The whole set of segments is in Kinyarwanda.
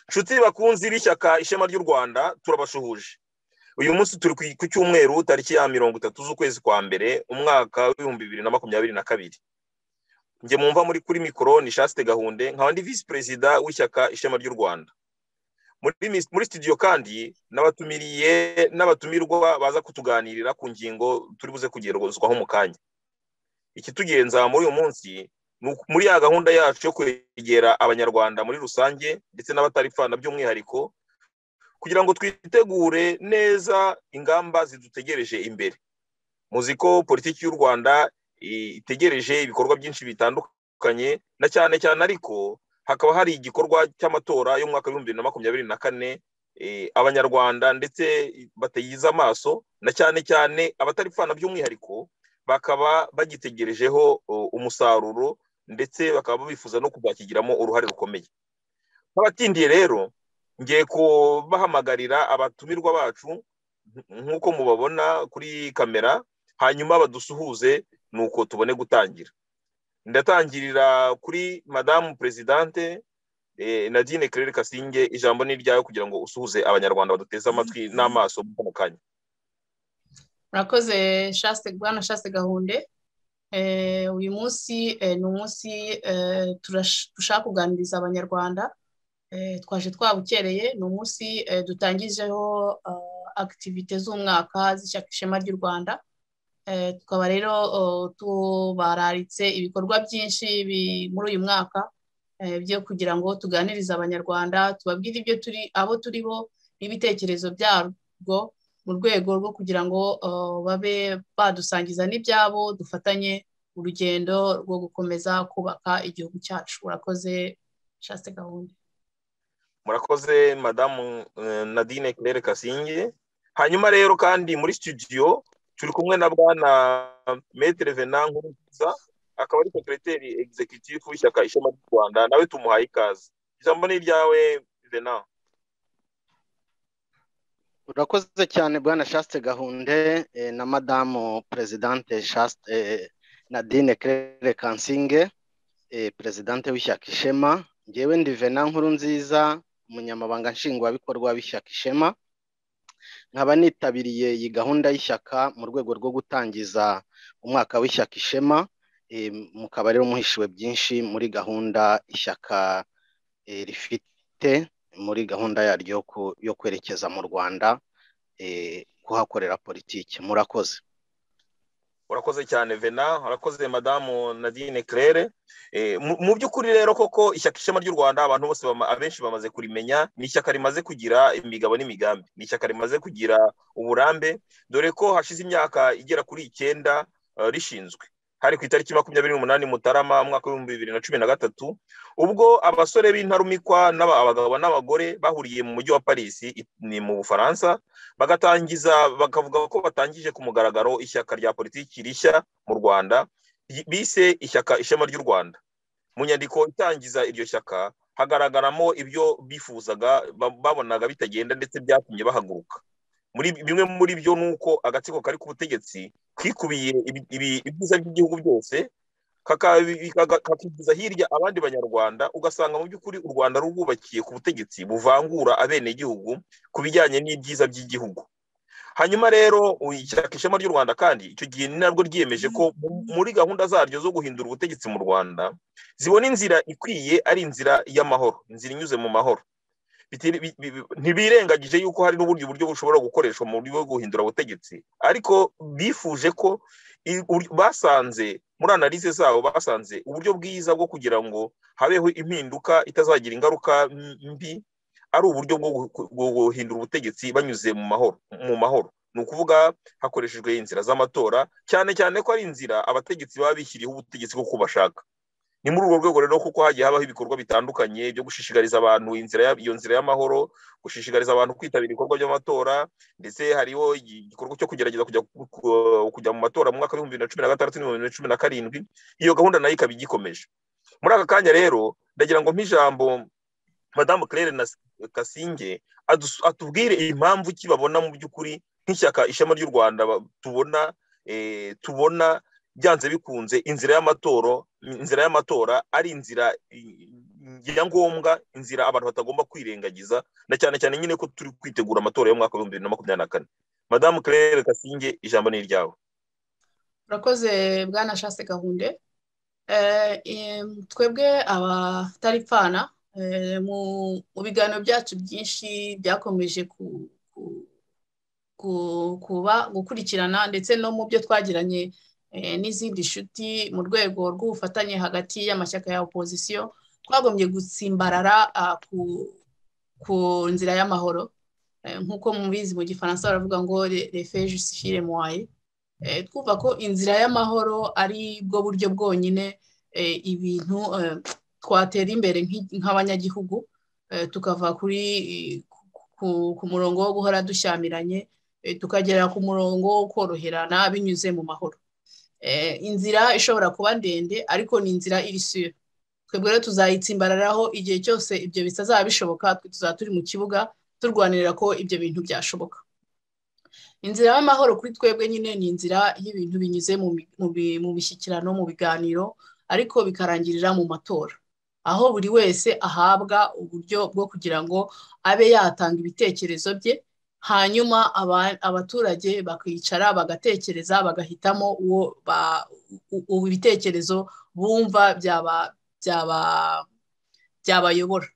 nshuti bakunze b'ishyaka ishema ry'u rwanda turabashuhuje uyu munsi turi ku cyumweru tariki ya mirongo itatu z'ukwezi kwa mbere umwaka w'ibihumbi bibiri na makumyabiri na kabiri njye mumva muri kuri mikoro ni shaste gahunde nkaba ndi visi perezida w'ishyaka ishema ry'u rwanda muri studio kandi n'abatumiriye n'abatumirwa baza kutuganirira ku ngingo turi buze kugerozwaho mu kanya ikitugenza muri uyu munsi muri ya gahunda yacu yo kwegera abanyarwanda muri rusange ndetse n'abatarifana by'umwihariko kugira ngo twitegure neza ingamba zidutegereje imbere muzi ko politiki y'u rwanda itegereje ibikorwa byinshi bitandukanye na cyane cyane ariko hakaba hari igikorwa cy'amatora y'umwaka w'ibihumbi bibiri na makumyabiri na kane abanyarwanda ndetse batayiza amaso na cyane cyane abatarifana by'umwihariko bakaba bagitegerejeho umusaruro ndetse bakaba bifuza no kuzakigiramo uruhare rukomeye nk'abatindiye rero ngiye kubahamagarira abatumirwa bacu nk'uko mubabona kuri kamera hanyuma badusuhuze nuko tubone gutangira ndatangirira kuri madamu perezidante nadine kerere kasinge ijambo ni iryayo kugira ngo usuhuze abanyarwanda baduteze amatwi n'amaso mu kanya murakoze shaste bwana shaste gahunde uyu munsi ni umunsi dushaka kuganiriza abanyarwanda twaje twabukereye ni umunsi dutangijeho akitivite z'umwaka z'ishyaka ishema ry'u rwanda tukaba rero tubararitse ibikorwa byinshi muri uyu mwaka byo kugira ngo tuganirize abanyarwanda tubabwire ibyo turi abo turiho n'ibitekerezo byarwo mu rwego rwo kugira ngo babe badusangiza n'ibyabo dufatanye urugendo rwo gukomeza kubaka igihugu cyacu urakoze shaste gahunda murakoze madamu nadine claire kasinge hanyuma rero kandi muri studio turi kumwe na bwana metere vena nkuruza akaba ari sekereteri egizekitifu w'ishyaka ishema ry'u rwanda nawe tumuhaye ikaze ijambo ni iryawe vena urakoze cyane bwana shaste gahunde na madamu perezidante shaste nadine kerere kansinge perezidante w'ishyaka ishema ngewe ndi vena nkuru nziza umunyamabanga nshingwabikorwa w'ishyaka ishema nkaba nitabiriye iyi gahunda y'ishyaka mu rwego rwo gutangiza umwaka w'ishyaka ishema mukaba rero muhishiwe byinshi muri gahunda ishyaka rifite muri gahunda yaryo yo kwerekeza mu rwanda kuhakorera politiki murakoze urakoze cyane vena urakoze madamu nadine claire mu by'ukuri rero koko ishyaka ishema ry'u rwanda abantu bose abenshi bamaze kurimenya ni ishyaka rimaze kugira imigabo n'imigambi ni ishyaka rimaze kugira uburambe dore ko hashize imyaka igera kuri icyenda rishinzwe hari ku itariki makumyabiri n'umunani mutarama mwaka w'ibihumbi bibiri na cumi na gatatu ubwo abasore b'intarumikwa abagabo n'abagore bahuriye mu mujyi wa paris ni mu bufaransa bagatangiza bakavuga ko batangije ku mugaragaro ishyaka rya politiki rishya mu rwanda bise ishyaka ishema ry'u rwanda mu nyandiko itangiza iryo shyaka hagaragaramo ibyo bifuzaga babonaga bitagenda ndetse byatumye bahaguruka bimwe muri byo ni uko agatsiko kari ku butegetsi kwikubiye ibyiza by'igihugu byose kakigiza hirya abandi banyarwanda ugasanga mu by'ukuri u rwanda rwubakiye ku butegetsi buvangura abenegihugu ku bijyanye n'ibyiza by'igihugu hanyuma rero ishyaka ishema ry'u rwanda kandi icyo gihe ni nabwo ryiyemeje ko muri gahunda zaryo zo guhindura ubutegetsi mu rwanda zibona inzira ikwiye ari inzira y'amahoro inzira inyuze mu mahoro ntibirengagije yuko hari n'ubundi buryo bushobora gukoreshwa mu buryo bwo guhindura ubutegetsi ariko bifuje ko basanze muri analize zabo basanze uburyo bwiza bwo kugira ngo habeho impinduka itazagira ingaruka mbi ari uburyo bwo guhindura ubutegetsi banyuze mu mahoro mu mahoro ni ukuvuga hakoreshejwe inzira z'amatora cyane cyane ko ari inzira abategetsi baba bishyiriyeho ubutegetsi kuko bashaka ni muri urwo rwego rero kuko hagiye habaho ibikorwa bitandukanye byo gushishikariza abantu iyo nzira y'amahoro gushishikariza abantu kwitabira ibikorwa by'amatora ndetse hariho igikorwa cyo kugerageza kujya mu matora mu mwaka w'ibihumbi bibiri na cumi na gatandatu n'ibihumbi bibiri na cumi na karindwi iyo gahunda nayo ikaba igikomeje muri aka kanya rero ndagira ngo mp'ijambo madamu claire na kasinge atubwire impamvu ki babona mu by'ukuri nk'ishyaka ishema ry'u rwanda tubona tubona byanze bikunze inzira y'amatora inzira y'amatora ari inzira ngombwa inzira abantu batagomba kwirengagiza na cyane cyane nyine ko turi kwitegura amatora y'umwaka w'ibihumbi bibiri na makumyabiri na kane madamu claire kasinge ijambo ni iryawe urakoze bwana shase gahunde twebwe abataripfana mu biganiro byacu byinshi byakomeje kuba gukurikirana ndetse no mu byo twagiranye n'izindi nshuti mu rwego rw'ubufatanye hagati y'amashyaka ya opozisiyo twagombye gutsimbarara ku nzira y'amahoro nk'uko mubizi mu gifaransa baravuga ngo refejisire muwaye twumva ko inzira y'amahoro ari bwo buryo bwonyine ibintu twatera imbere nk'abanyagihugu tukava kuri ku murongo wo guhora dushyamiranye tukagera ku murongo wo koroherana binyuze mu mahoro inzira ishobora kuba ndende ariko ni inzira iri siyo twebwe rero tuzayitsimbararaho igihe cyose ibyo bitazaba bishoboka tuzaba turi mu kibuga turwanirira ko ibyo bintu byashoboka inzira y'amahoro kuri twebwe nyine ni inzira y'ibintu binyuze mu mishyikirano mu biganiro ariko bikarangirira mu matora aho buri wese ahabwa uburyo bwo kugira ngo abe yatanga ibitekerezo bye hanyuma abaturage bakicara bagatekereza bagahitamo uwo ibitekerezo bumva byabayobora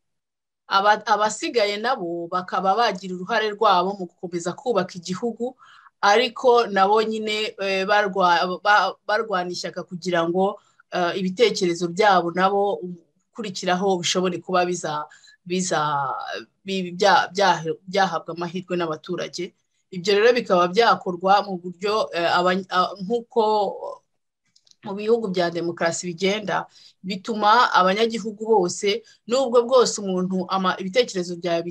abasigaye nabo bakaba bagira uruhare rwabo mu gukomeza kubaka igihugu ariko nabo nyine barwana ishyaka kugira ngo ibitekerezo byabo nabo ukurikiraho bishobore kuba byahabwa amahirwe n'abaturage ibyo rero bikaba byakorwa mu buryo nk'uko mu bihugu bya demokarasi bigenda bituma abanyagihugu bose n'ubwo bwose umuntu ibitekerezo byawe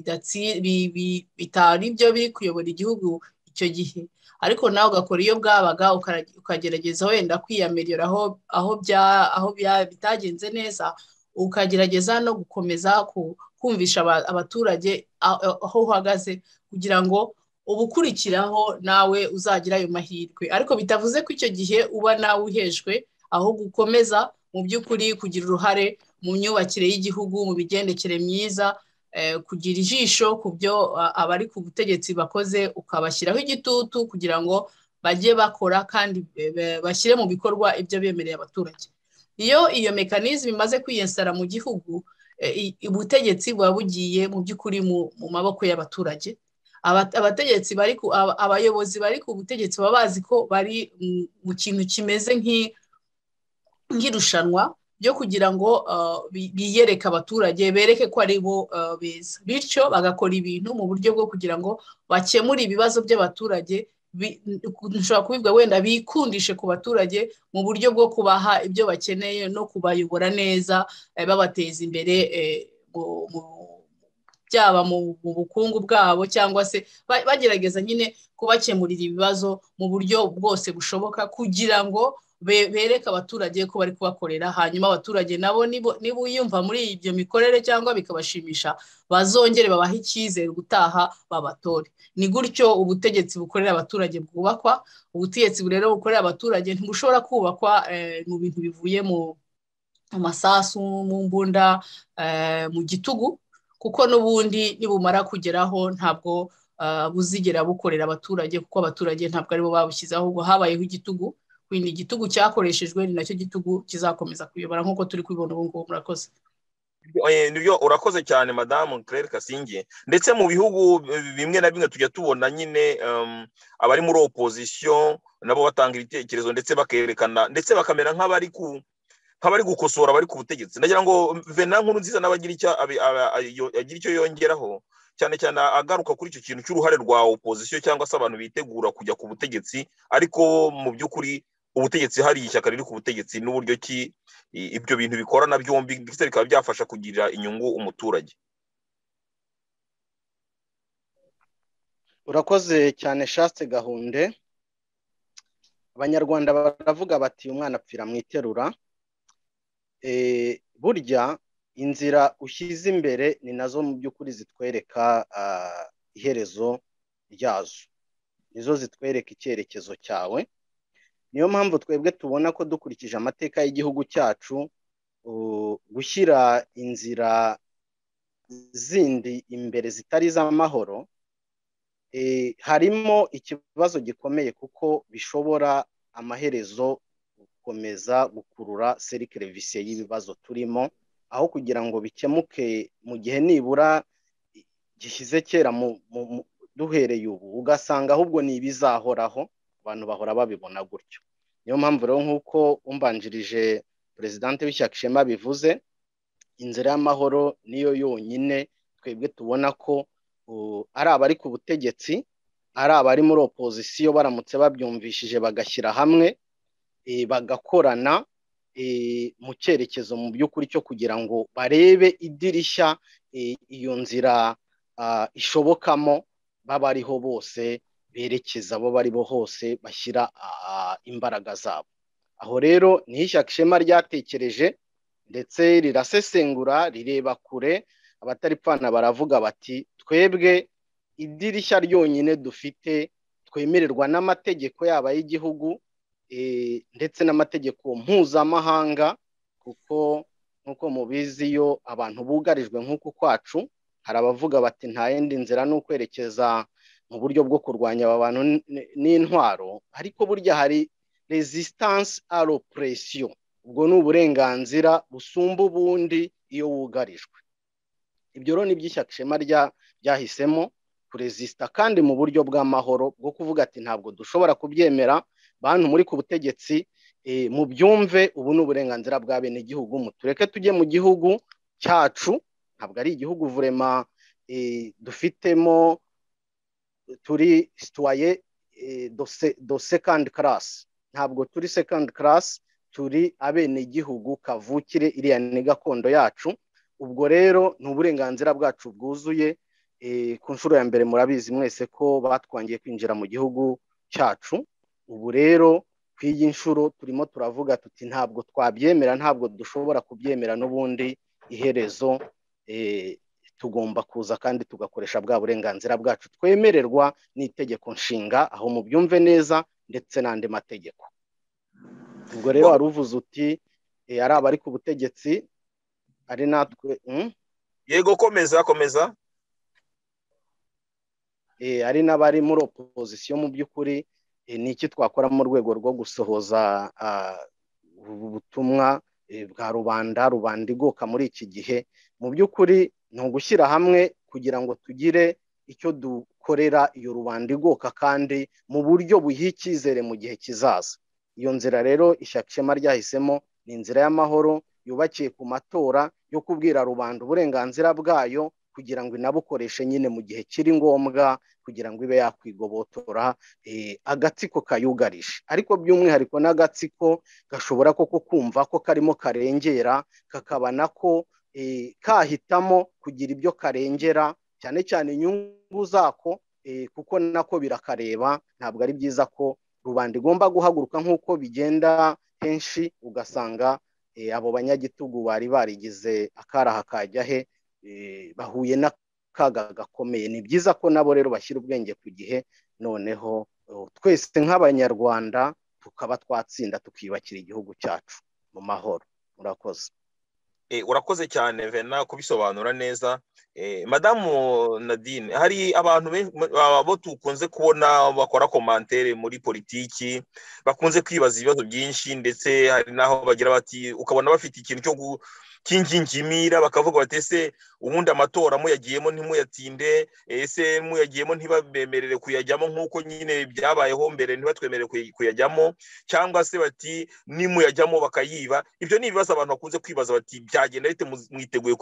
bitari byo biri kuyobora igihugu icyo gihe ariko nawe ugakora iyo bwabaga ukagerageza wenda kwiyamiriya aho bitagenze neza ukagerageza no gukomeza kumvisha abaturage aho uhagaze kugira ngo ubukurikiraho nawe uzagira ayo mahirwe ariko bitavuze ko icyo gihe uba nawe uhejwe aho gukomeza mu by'ukuri kugira uruhare mu myubakire y'igihugu mu migendekere myiza kugira ijisho ku byo abari ku butegetsi bakoze ukabashyiraho igitutu kugira ngo bajye bakora kandi bashyire mu bikorwa ibyo bemereye abaturage iyo iyo mekanizme imaze kwiyesara mu gihugu ubutegetsi buba bugiye mu by'ukuri mu maboko y'abaturage abategetsi bari abayobozi bari ku butegetsi baba bazi ko bari mu kintu kimeze nk'irushanwa ryo kugira ngo biyereke abaturage bereke ko ari bo beza bityo bagakora ibintu mu buryo bwo kugira ngo bakemure ibibazo by'abaturage dushobora kubibwa wenda bikundishe ku baturage mu buryo bwo kubaha ibyo bakeneye no kubayobora neza babateza imbere byaba mu bukungu bwabo cyangwa se bagerageza nyine kubakemurira ibibazo mu buryo bwose bushoboka kugira ngo bereke abaturage ko bari kubakorera hanyuma abaturage nabo niba uyumva muri ibyo mikorere cyangwa bikabashimisha bazongere babahe icyizere gutaha babatore ni gutyo ubutegetsi bukorera abaturage bwubakwa ubutegetsi rero bukorera abaturage ntibushobora kubakwa mu bintu bivuye mu masasu mu mbunda mu gitugu kuko n'ubundi nibumara kugeraho ntabwo buzigera bukorera abaturage kuko abaturage ntabwo aribo babushyizeho ahubwo habayeho igitugu wenda igitugu cyakoreshejwe ni nacyo gitugu kizakomeza kuyobora nk'uko turi kubibona ubu ngubu murakoze nibyo urakoze cyane madamu claire kasinge ndetse mu bihugu bimwe na bimwe tujya tubona nyine abari muri opozisiyo nabo batanga ibitekerezo ndetse bakerekana ndetse bakamera nk'abari ku nk'abari gukosora abari ku butegetsi ndagira ngo vena nkuru nziza nawe agira icyo yongeraho cyane cyane agaruka kuri icyo kintu cy'uruhare rwa opozisiyo cyangwa se abantu bitegura kujya ku butegetsi ariko mu by'ukuri ubutegetsi hari ishyaka riri ku butegetsi n'uburyo ki ibyo bintu bikorana byombi ndetse bikaba byafasha kugira inyungu umuturage urakoze cyane shaste gahunde abanyarwanda baravuga bati umwana apfira mu iterura burya inzira ushyize imbere ni nazo mu by'ukuri zitwereka iherezo ryazo nizo zitwereka icyerekezo cyawe niyo mpamvu twebwe tubona ko dukurikije amateka y'igihugu cyacu gushyira inzira zindi imbere zitari iz'amahoro harimo ikibazo gikomeye kuko bishobora amaherezo gukomeza gukurura serikirevisiye y'ibibazo turimo aho kugira ngo bikemuke mu gihe nibura gishyize kera duhereye ubu ugasanga ahubwo ni ibizahoraho abantu bahora babibona gutyo niyo mpamvu rero nk'uko umbanjirije perezidante w'ishyaka ishema bivuze inzira y'amahoro niyo yonyine twebwe tubona ko ari abari ku butegetsi ari abari muri opozisiyo baramutse babyumvishije bagashyira hamwe bagakorana mu cyerekezo mu by'ukuri cyo kugira ngo barebe idirishya iyo nzira ishobokamo babariho bose berekeza abo baribo hose bashyira imbaraga zabo aho rero ni ishyaka ishema ryatekereje ndetse rirasesengura rireba kure abataripfana baravuga bati twebwe idirishya ryonyine dufite twemererwa n'amategeko yaba y'igihugu ndetse n'amategeko mpuzamahanga kuko nk'uko mubizi iyo abantu bugarijwe nk'uku kwacu hari abavuga bati nta yindi nzira ni ukwerekeza mu buryo bwo kurwanya aba bantu n'intwaro ariko burya hari resistance aro presiyo ubwo ni uburenganzira busumba ubundi iyo wugarijwe ibyo rero ni iby'ishyaka ishema ryahisemo kurezisita kandi mu buryo bw'amahoro bwo kuvuga ati ntabwo dushobora kubyemera bantu muri ku butegetsi mu byumve ubu ni uburenganzira bwa bene igihugu mutureke tujye mu gihugu cyacu ntabwo ari igihugu vurema dufitemo turi situwaye do sekandi karasi ntabwo turi sekandi karasi turi abenegihugu kavukire iriya ni gakondo yacu ubwo rero ni uburenganzira bwacu bwuzuye ku nshuro ya mbere murabizi mwese ko batwangiye kwinjira mu gihugu cyacu ubu rero ku iyi nshuro turimo turavuga tuti ntabwo twabyemera ntabwo dushobora kubyemera n'ubundi iherezo tugomba kuza kandi tugakoresha bwa burenganzira bwacu twemererwa n'itegeko nshinga aho mubyumve neza ndetse n'andi mategeko ubwo rero wari uvuze uti ari abari ku butegetsi ari natwe yego komeza komeza ari n'abari muri opozisiyo mu by'ukuri ni iki twakora mu rwego rwo gusohoza ubutumwa bwa rubanda rubanda igoka muri iki gihe mu by'ukuri ni ugushyira hamwe kugira ngo tugire icyo dukorera iyo rubanda igoka kandi mu buryo buha icyizere mu gihe kizaza iyo nzira rero ishyaka ishema ryahisemo ni inzira y'amahoro yubakiye ku matora yo kubwira rubanda uburenganzira bwayo kugira ngo inabukoreshe nyine mu gihe kiri ngombwa kugira ngo ibe yakwigobotora agatsiko kayugarije ariko by'umwihariko n'agatsiko gashobora koko kumva ko karimo karengera kakabona ko kahitamo kugira ibyo karengera cyane cyane inyungu zako kuko nako birakareba ntabwo ari byiza ko rubanda igomba guhaguruka nk'uko bigenda henshi ugasanga abo banyagitugu bari barigize akaraha kajya he bahuye n'akaga gakomeye ni byiza ko nabo rero bashyira ubwenge ku gihe noneho twese nk'abanyarwanda tukaba twatsinda tukiyubakira igihugu cyacu mu mahoro murakoze urakoze cyane vena kubisobanura neza madamu nadine hari abantu abo dukunze kubona bakora komantere muri politiki bakunze kwibaza ibibazo byinshi ndetse hari n'aho bagira bati ukabona bafite ikintu cyo cy'ingingimira bakavuga bati ese ubundi amatora muyagiyemo ntimuyatinde ese muyagiyemo ntibabemerere kuyajyamo nk'uko nyine byabayeho mbere ntibatwemerere kuyajyamo cyangwa se bati nimuyajyamo bakayiba ibyo ni ibibazo abantu bakunze kwibaza bati byagenda bite mwiteguye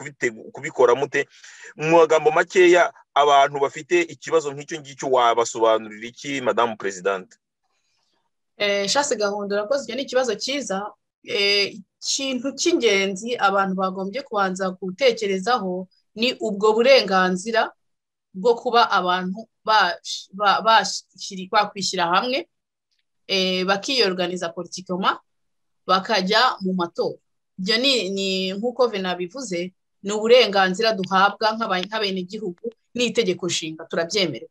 kubikora mute mu magambo makeya abantu bafite ikibazo nk'icyo ngicyo wabasobanurira iki madamu perezidante shasi gahunda urakoze icyo ni ikibazo cyiza ikintu cy'ingenzi abantu bagombye kubanza gutekerezaho ni ubwo burenganzira bwo kuba abantu bakwishyira hamwe bakiyoruganiza politikoma bakajya mu matora ibyo ni nk'uko bivuze ni uburenganzira duhabwa nk'abenegihugu n'itegeko nshinga turabyemerewe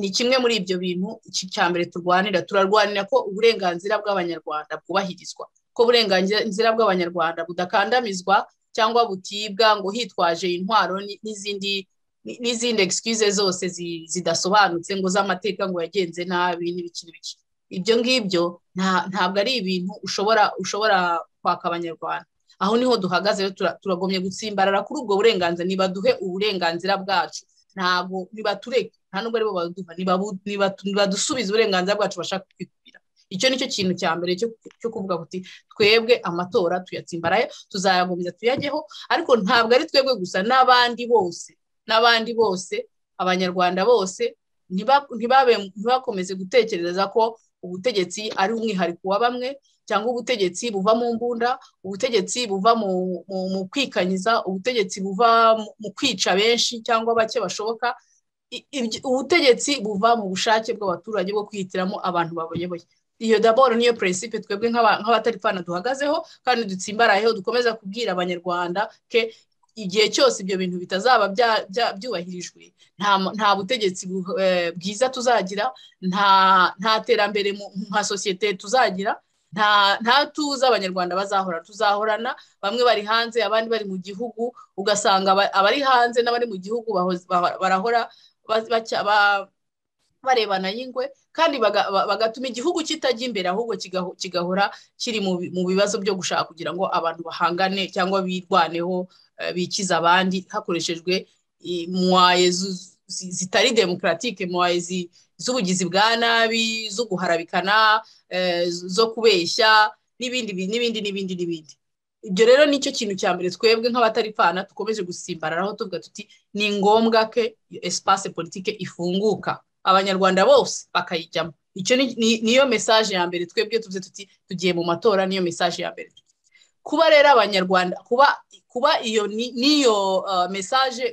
ni kimwe muri ibyo bintu iki cya mbere turwanira turarwanira ko uburenganzira bw'abanyarwanda bwubahirizwa ko uburenganzira bw'abanyarwanda budakandamizwa cyangwa butibwa ngo hitwaje intwaro n'izindi n'izindi excuse zose zidasobanutse ngo z'amateka ngo yagenze nabi n'ibiki n'ibiki ibyo ngibyo ntabwo ari ibintu ushobora ushobora kwaka abanyarwanda aho niho duhagaze turagomye gutsimbarara kuri ubwo burenganzira nibaduhe uburenganzira bwacu ntabwo nibatureke nta nubwo ari bo baduha nibadusubize uburenganzira bwacu bashaka kwikubira icyo nicyo kintu cya mbere cyo kuvuga kuti twebwe amatora tuyatsimbaraye tuzayagomeza tuyajyeho ariko ntabwo ari twebwe gusa n'abandi bose n'abandi bose abanyarwanda bose ntibakomeze gutekereza ko ubutegetsi ari umwihariko wa bamwe cyangwa ubutegetsi buva mu mbunda ubutegetsi buva mu kwikanyiza ubutegetsi buva mu kwica benshi cyangwa bake bashoboka ubutegetsi buva mu bushake bw'abaturage bwo kwihitiramo abantu baboyoboye iyo daboro niyo peresipe twebwe nk'abatari fana duhagazeho kandi dutsimbarayeho dukomeza kubwira abanyarwanda ke igihe cyose ibyo bintu bitazaba byubahirijwe nta butegetsi bwiza tuzagira nta terambere nka sosiyete tuzagira nta tuza abanyarwanda bazahora tuzahorana bamwe bari hanze abandi bari mu gihugu ugasanga abari hanze n'abari mu gihugu barahora barebana y'ingwe kandi bagatuma igihugu kitajya imbere ahubwo kigahora kiri mu bibazo byo gushaka kugira ngo abantu bahangane cyangwa birwaneho bikiza abandi hakoreshejwe mwaye zitari demokaratike mwaye z'ubugizi bwa nabi zo guharabikana zo kubeshya n'ibindi n'ibindi n'ibindi n'ibindi ibyo rero nicyo kintu cya mbere twebwe nk'abatari fana dukomeje gusimbararaho tuvuga tuti ni ngombwa ke esipase politike ifunguka abanyarwanda bose bakayijyamo icyo niyo mesaje ya mbere twebwe tuvuze tuti tugiye mu matora niyo mesaje ya mbere kuba rero abanyarwanda kuba kuba iyo niyo mesaje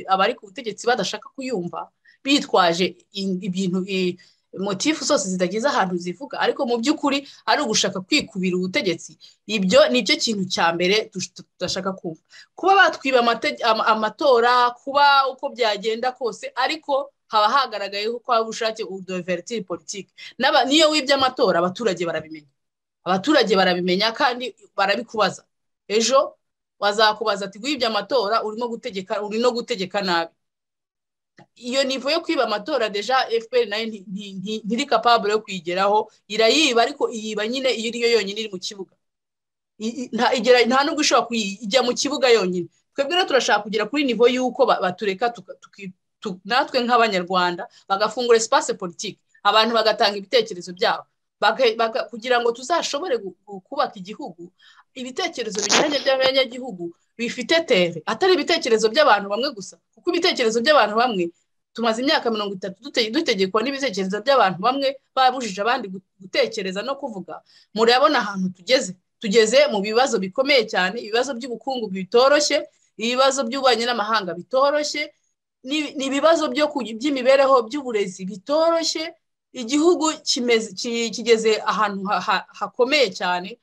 abari ku butegetsi badashaka kuyumva bitwaje ibintu motifu zose zitageze ahantu zivuga ariko mu by'ukuri ari ugushaka kwikubira ubutegetsi ibyo ni cyo kintu cya mbere tudashaka kumva kuba batwiba amatora kuba uko byagenda kose ariko haba hagaragaye ko haba ubushake udoveritiri politiki n'iyo wibye amatora abaturage barabimenya abaturage barabimenya kandi barabikubaza ejo bazakubaza ati wibye amatora urimo gutegeka uri no gutegeka nabi iyo nivo yo kwiba amatora deja fpr nayo ntiri kapabure yo kuyigeraho irayiba ariko iyiba nyine iyo iriyo yonyine iri mu kibuga nta nubwo ishobora kujya mu kibuga yonyine twebwe rero turashaka kugera kuri nivo y'uko batureka natwe nk'abanyarwanda bagafungura espace politiki abantu bagatanga ibitekerezo byabo kugira ngo tuzashobore kubaka igihugu ibitekerezo binyuranye by'abanyagihugu bifite tere atari ibitekerezo by'abantu bamwe gusa kuko ibitekerezo by'abantu bamwe tumaze imyaka mirongo itatu dutegekwa n'ibitekerezo by'abantu bamwe babujije abandi gutekereza no kuvuga murabona ahantu tugeze tugeze mu bibazo bikomeye cyane ibibazo by'ubukungu bitoroshye ibibazo by'ububanyi n'amahanga bitoroshye ni ibibazo by'imibereho by'uburezi bitoroshye igihugu kigeze ahantu hakomeye cyane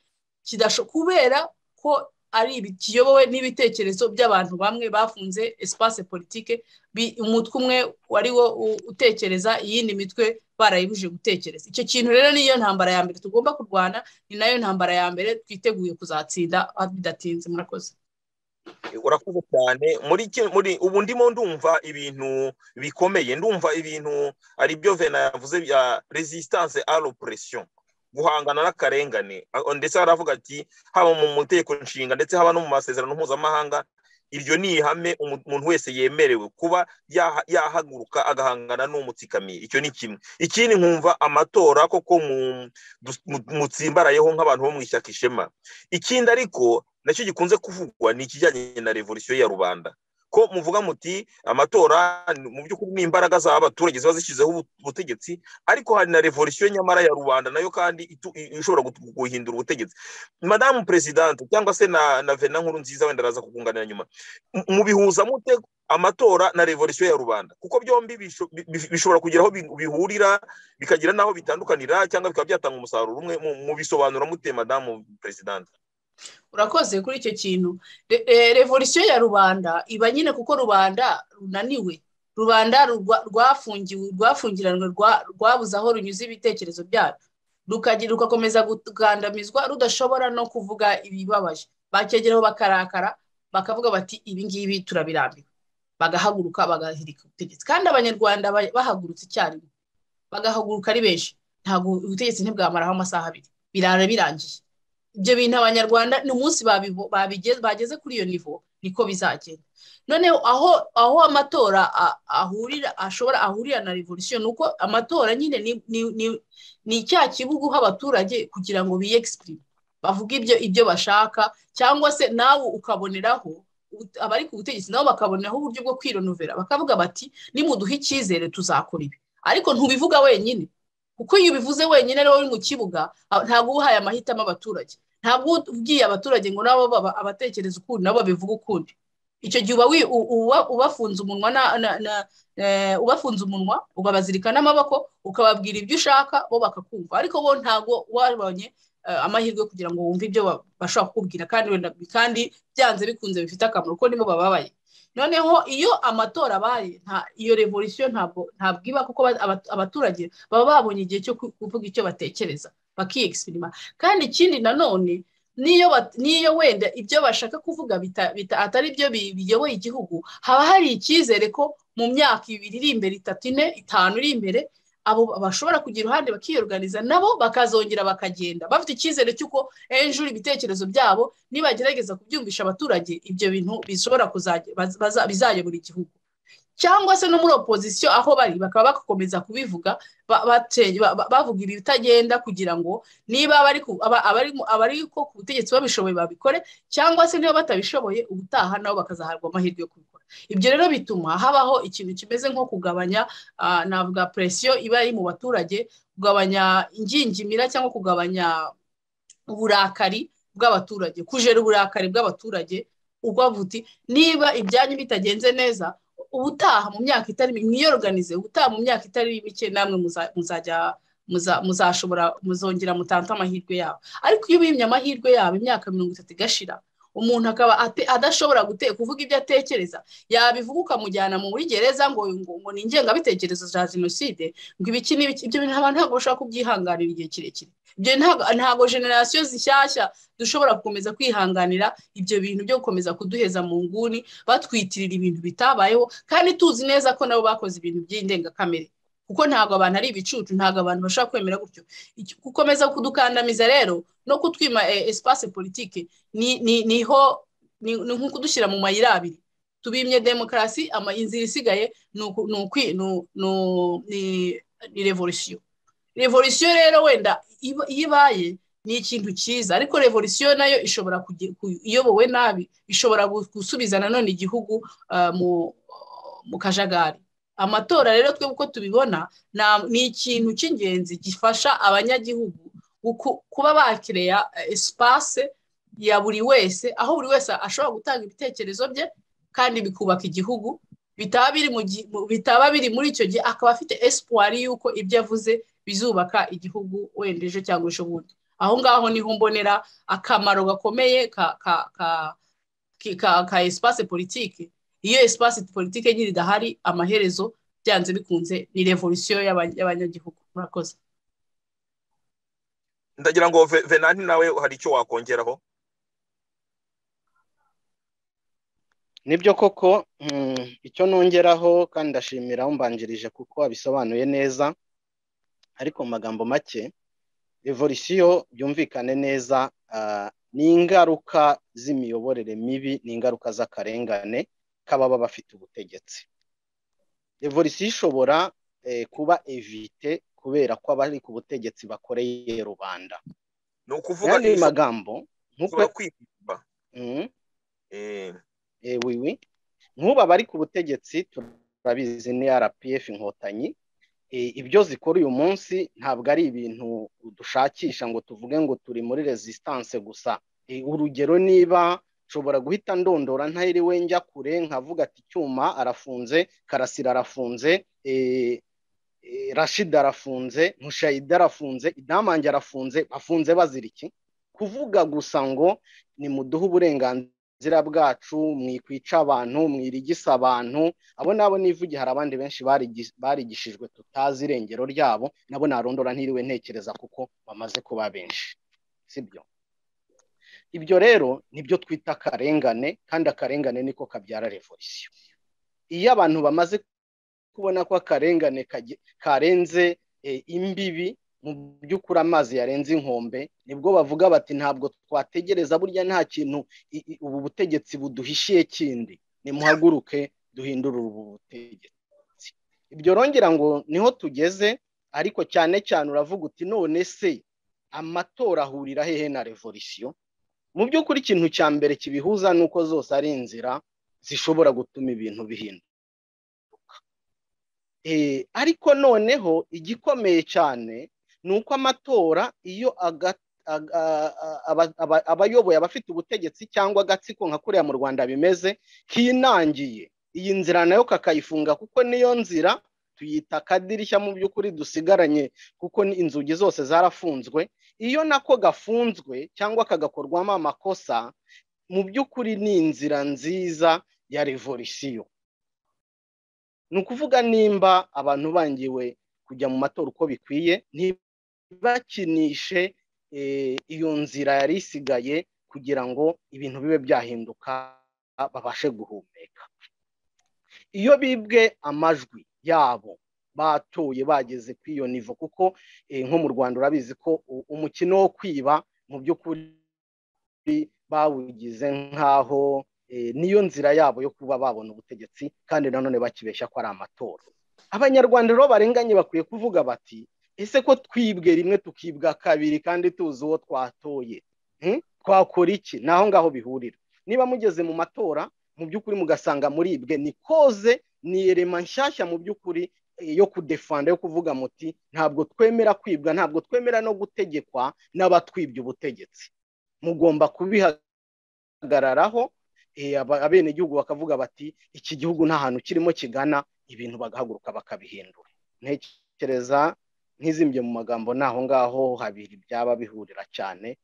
kubera ko ari kiyobowe n'ibitekerezo by'abantu bamwe bafunze espace politike umutwe umwe wari wo utekereza iyindi mitwe barayibuje gutekereza icyo kintu rero niyo ntambara ya mbere tugomba kurwana ni nayo ntambara ya mbere twiteguye kuzatsinda bidatinze murakoze urakoze cyane muri ubu ndimo ndumva ibintu bikomeye ndumva ibintu ari byo vena yavuze bya resistance aro presiyo guhangana n'akarengane ndetse haravuga ati haba mu mutegeko nshinga ndetse haba no mu masezerano mpuzamahanga iryo ni ihame umuntu wese yemerewe kuba yahaguruka agahangana n'umutsikamiye icyo ni kimwe ikindi nkumva amatora koko mutsimbarayeho nk'abantu bo mu ishyaka ishema ikindi ariko nacyo gikunze kuvugwa ni ikijyanye na revolisiyo ya rubanda ko muvuga muti amatora mu by'ukuri ni imbaraga z'abaturage ziba zishyizeho ubutegetsi ariko hari na revolisiyo nyamara ya rubanda nayo kandi ishobora guhindura ubutegetsi madamu perezidante cyangwa se na vena nkuru nziza wenda araza kukunganira nyuma mubihuza mute amatora na revolisiyo ya rubanda kuko byombi bishobora kugira aho bihurira bikagira n'aho bitandukanira cyangwa bikaba byatanga umusaruro umwe mubisobanura mute madamu perezidante urakoze kuri icyo kintu revolisiyo ya rubanda iba nyine kuko rubanda runaniwe rubanda rwafungiwe rwafungiranwe rwabuze aho runyuze ibitekerezo byabo rugakomeza kugandamizwa rudashobora no kuvuga ibibabaje bakegeraho bakarakara bakavuga bati ibi ngibi turabirambiwe bagahaguruka bagahirika ubutegetsi kandi abanyarwanda bahagurutse icyarimwe bagahaguruka ari benshi ntabwo ubutegetsi ntibwamaraho amasaha abiri birara birangiye ibyo bintu abanyarwanda ni umunsi bageze kuri iyo nivo niko bizagenda noneho aho aho amatora ahurira ashobora ahurira na revolisiyo ni uko amatora nyine ni icyaha kibuguha abaturage kugira ngo biyegisipurime bavuge ibyo ibyo bashaka cyangwa se nawe ukaboneraho abari ku butegetsi nabo bakaboneraho uburyo bwo kwironuvera bakavuga bati nimuduhe icyizere tuzakora ibi ariko ntubivuga wenyine kuko iyo ubivuze wenyine rero uri mu kibuga ntabwo uba uhaye amahitamo abaturage ntabwo ubwiye abaturage ngo nabo baba abatekereza ukundi nabo babivuga ukundi icyo gihe uba ubafunze umunwa ubafunze umunwa ukabazirika n'amaboko ukababwira ibyo ushaka bo bakakumva ariko bo ntabwo wabonye amahirwe kugira ngo wumve ibyo bashobora kukubwira kandi wenda kandi byanze bikunze bifite akamaro ko nibo bababaye noneho iyo amatora abaye iyo revolisiyo ntabwo iba kuko abaturage baba babonye igihe cyo kuvuga icyo batekereza bakiyegisipirima kandi ikindi nanone n'iyo wenda ibyo bashaka kuvuga atari byo biyoboye igihugu haba hari icyizere ko mu myaka ibiri iri imbere itatu ine itanu iri imbere abo bashobora kugira uruhande bakiyoruganiza nabo bakazongera bakagenda bafite icyizere cy'uko ejo ibitekerezo byabo nibagerageza kubyumvisha abaturage ibyo bintu bishobora bizayobora igihugu cyangwa se no muri opozisiyo aho bari bakaba bagakomeza kubivuga bavuga ibitagenda kugira ngo niba abari ko ku butegetsi babishoboye babikore cyangwa se niba batabishoboye ubutaha nabo bakazahabwa amahirwe yo kubikora ibyo rero bituma habaho ikintu kimeze nko kugabanya navuga presiyo iba iri mu baturage kugabanya ingingimira cyangwa kugabanya uburakari bw'abaturage kujera uburakari bw'abaturage uti niba ibyanyu bitagenze neza ubutaha mu myaka itari mwiyoruganize ubutaha mu myaka itari mike namwe muzajya muzashobora muzongera mutanze amahirwe yabo ariko iyo ubimye amahirwe yabo imyaka mirongo itatu igashira umuntu akaba adashobora kuvuga ibyo atekereza yabivuga ukamujyana muri gereza ngo ngo ni ingengabitekerezo za jenoside ngo ibiki n'ibiki ibyo bintu abantu ntabwo bashobora kubyihanganira igihe kirekire ibyo ntabwo generasiyo zishyashya dushobora gukomeza kwihanganira ibyo bintu byo gukomeza kuduheza mu nguni batwitirira ibintu bitabayeho kandi tuzi neza ko nabo bakoze ibintu by'indengakamere kuko ntabwo abantu ari ibicucu ntabwo abantu bashobora kwemera gutyo gukomeza kudukandamiza rero no kutwima espace politike niho ni nko kudushyira mu mayira abiri tubimye demokarasi inzira isigaye ni revolisiyo revolisiyo rero wenda iyo ibaye ni ikintu cyiza ariko revolisiyo nayo ishobora iyobowe nabi ishobora gusubiza nanone igihugu mu kajagari amatora rero twe uko tubibona ni ikintu cy'ingenzi gifasha abanyagihugu kuba bakireya esipase ya buri wese aho buri wese ashobora gutanga ibitekerezo bye kandi bikubaka igihugu bitaba biri muri icyo gihe akaba afite esipuwari y'uko ibyo avuze bizubaka igihugu wenda ejo cyangwa ejo bundi aho ngaho niho mbonera akamaro gakomeye ka esipase politiki iyo esipasi politike nyine idahari amaherezo byanze bikunze ni revolisiyo y'abanyagihugu murakoze ndagira ngo venanti nawe hari icyo wakongeraho nibyo koko icyo nongeraho kandi ndashimira umbanjirije kuko wabisobanuye neza ariko mu magambo make revolisiyo byumvikane neza ni ingaruka z'imiyoborere mibi ni ingaruka z'akarengane k'ababa bafite ubutegetsi revolisiyo ishobora kuba evite kubera ko abari ku butegetsi bakoreye rubanda ni ukuvuga ni magambo nk'ubu abari ku butegetsi turabizi ni rpf inkotanyi ibyo zikora uyu munsi ntabwo ari ibintu dushakisha ngo tuvuge ngo turi muri resistance gusa urugero niba nshobora guhita ndondora ntahiriwe njya kure nkavuga ati icyuma arafunze karasira arafunze rashida arafunze nkushayida arafunze idamange arafunze bafunze bazira iki kuvuga gusa ngo ni muduhe uburenganzira zira bwacu mwikwica abantu mwirigisa abantu abo nabo n'ivugi hari abandi benshi barigishijwe tutazi irengero ryabo nabo narondora ntiriwe ntekereza kuko bamaze kuba benshi sibyo ibyo rero nibyo twita akarengane kandi akarengane niko kabyara revolisiyo iyo abantu bamaze kubona ko akarengane karenze imbibi mu by'ukuri amazi yarenze inkombe nibwo bavuga bati ntabwo twategereza burya nta kintu ubu butegetsi buduhishiye kindi nimuhaguruke duhindure ubu butegetsi ibyo rongera ngo niho tugeze ariko cyane cyane uravuga uti none se amatora ahurira hehe na revolisiyo mu by'ukuri ikintu cya mbere kibihuza ni uko zose ari inzira zishobora gutuma ibintu bihinduka ariko noneho igikomeye cyane ni uko amatora iyo abayoboye abafite ubutegetsi cyangwa agatsiko nka kuriya mu rwanda bimeze kinangiye iyi nzira nayo kakayifunga kuko niyo nzira tuyita akadirishya mu by'ukuri dusigaranye kuko inzugi zose zarafunzwe iyo nako gafunzwe cyangwa kagakorwamo amakosa mu by'ukuri ni inzira nziza ya revolisiyo ni ukuvuga nimba abantu bangiwe kujya mu matora uko bikwiye ntibakinishe iyo nzira yari isigaye kugira ngo ibintu bibe byahinduka babashe guhumeka iyo bibwe amajwi yabo batoye bageze ku iyo nivo kuko nko mu rwanda urabizi ko umukino wo kwiba mu by'ukuri bawugize nk'aho niyo nzira yabo yo kuba babona ubutegetsi kandi nanone bakibeshya ko ari amatora abanyarwanda rero barenganye bakwiye kuvuga bati ese ko twibwe rimwe tukibwa kabiri kandi tuzi uwo twatoye twakora iki ni aho ngaho bihurira niba mugeze mu matora mu by'ukuri mugasanga muribwe ni koze ni irema nshyashya mu by'ukuri yo kudefanda yo kuvuga muti ntabwo twemera kwibwa ntabwo twemera no gutegekwa n'abatwibye ubutegetsi mugomba kubihagararaho abenegihugu bakavuga bati iki gihugu nta hantu kirimo kigana ibintu bagahaguruka bakabihindura ntekereza ntizimbye mu magambo n'aho ngaho habiri byaba bihurira cyane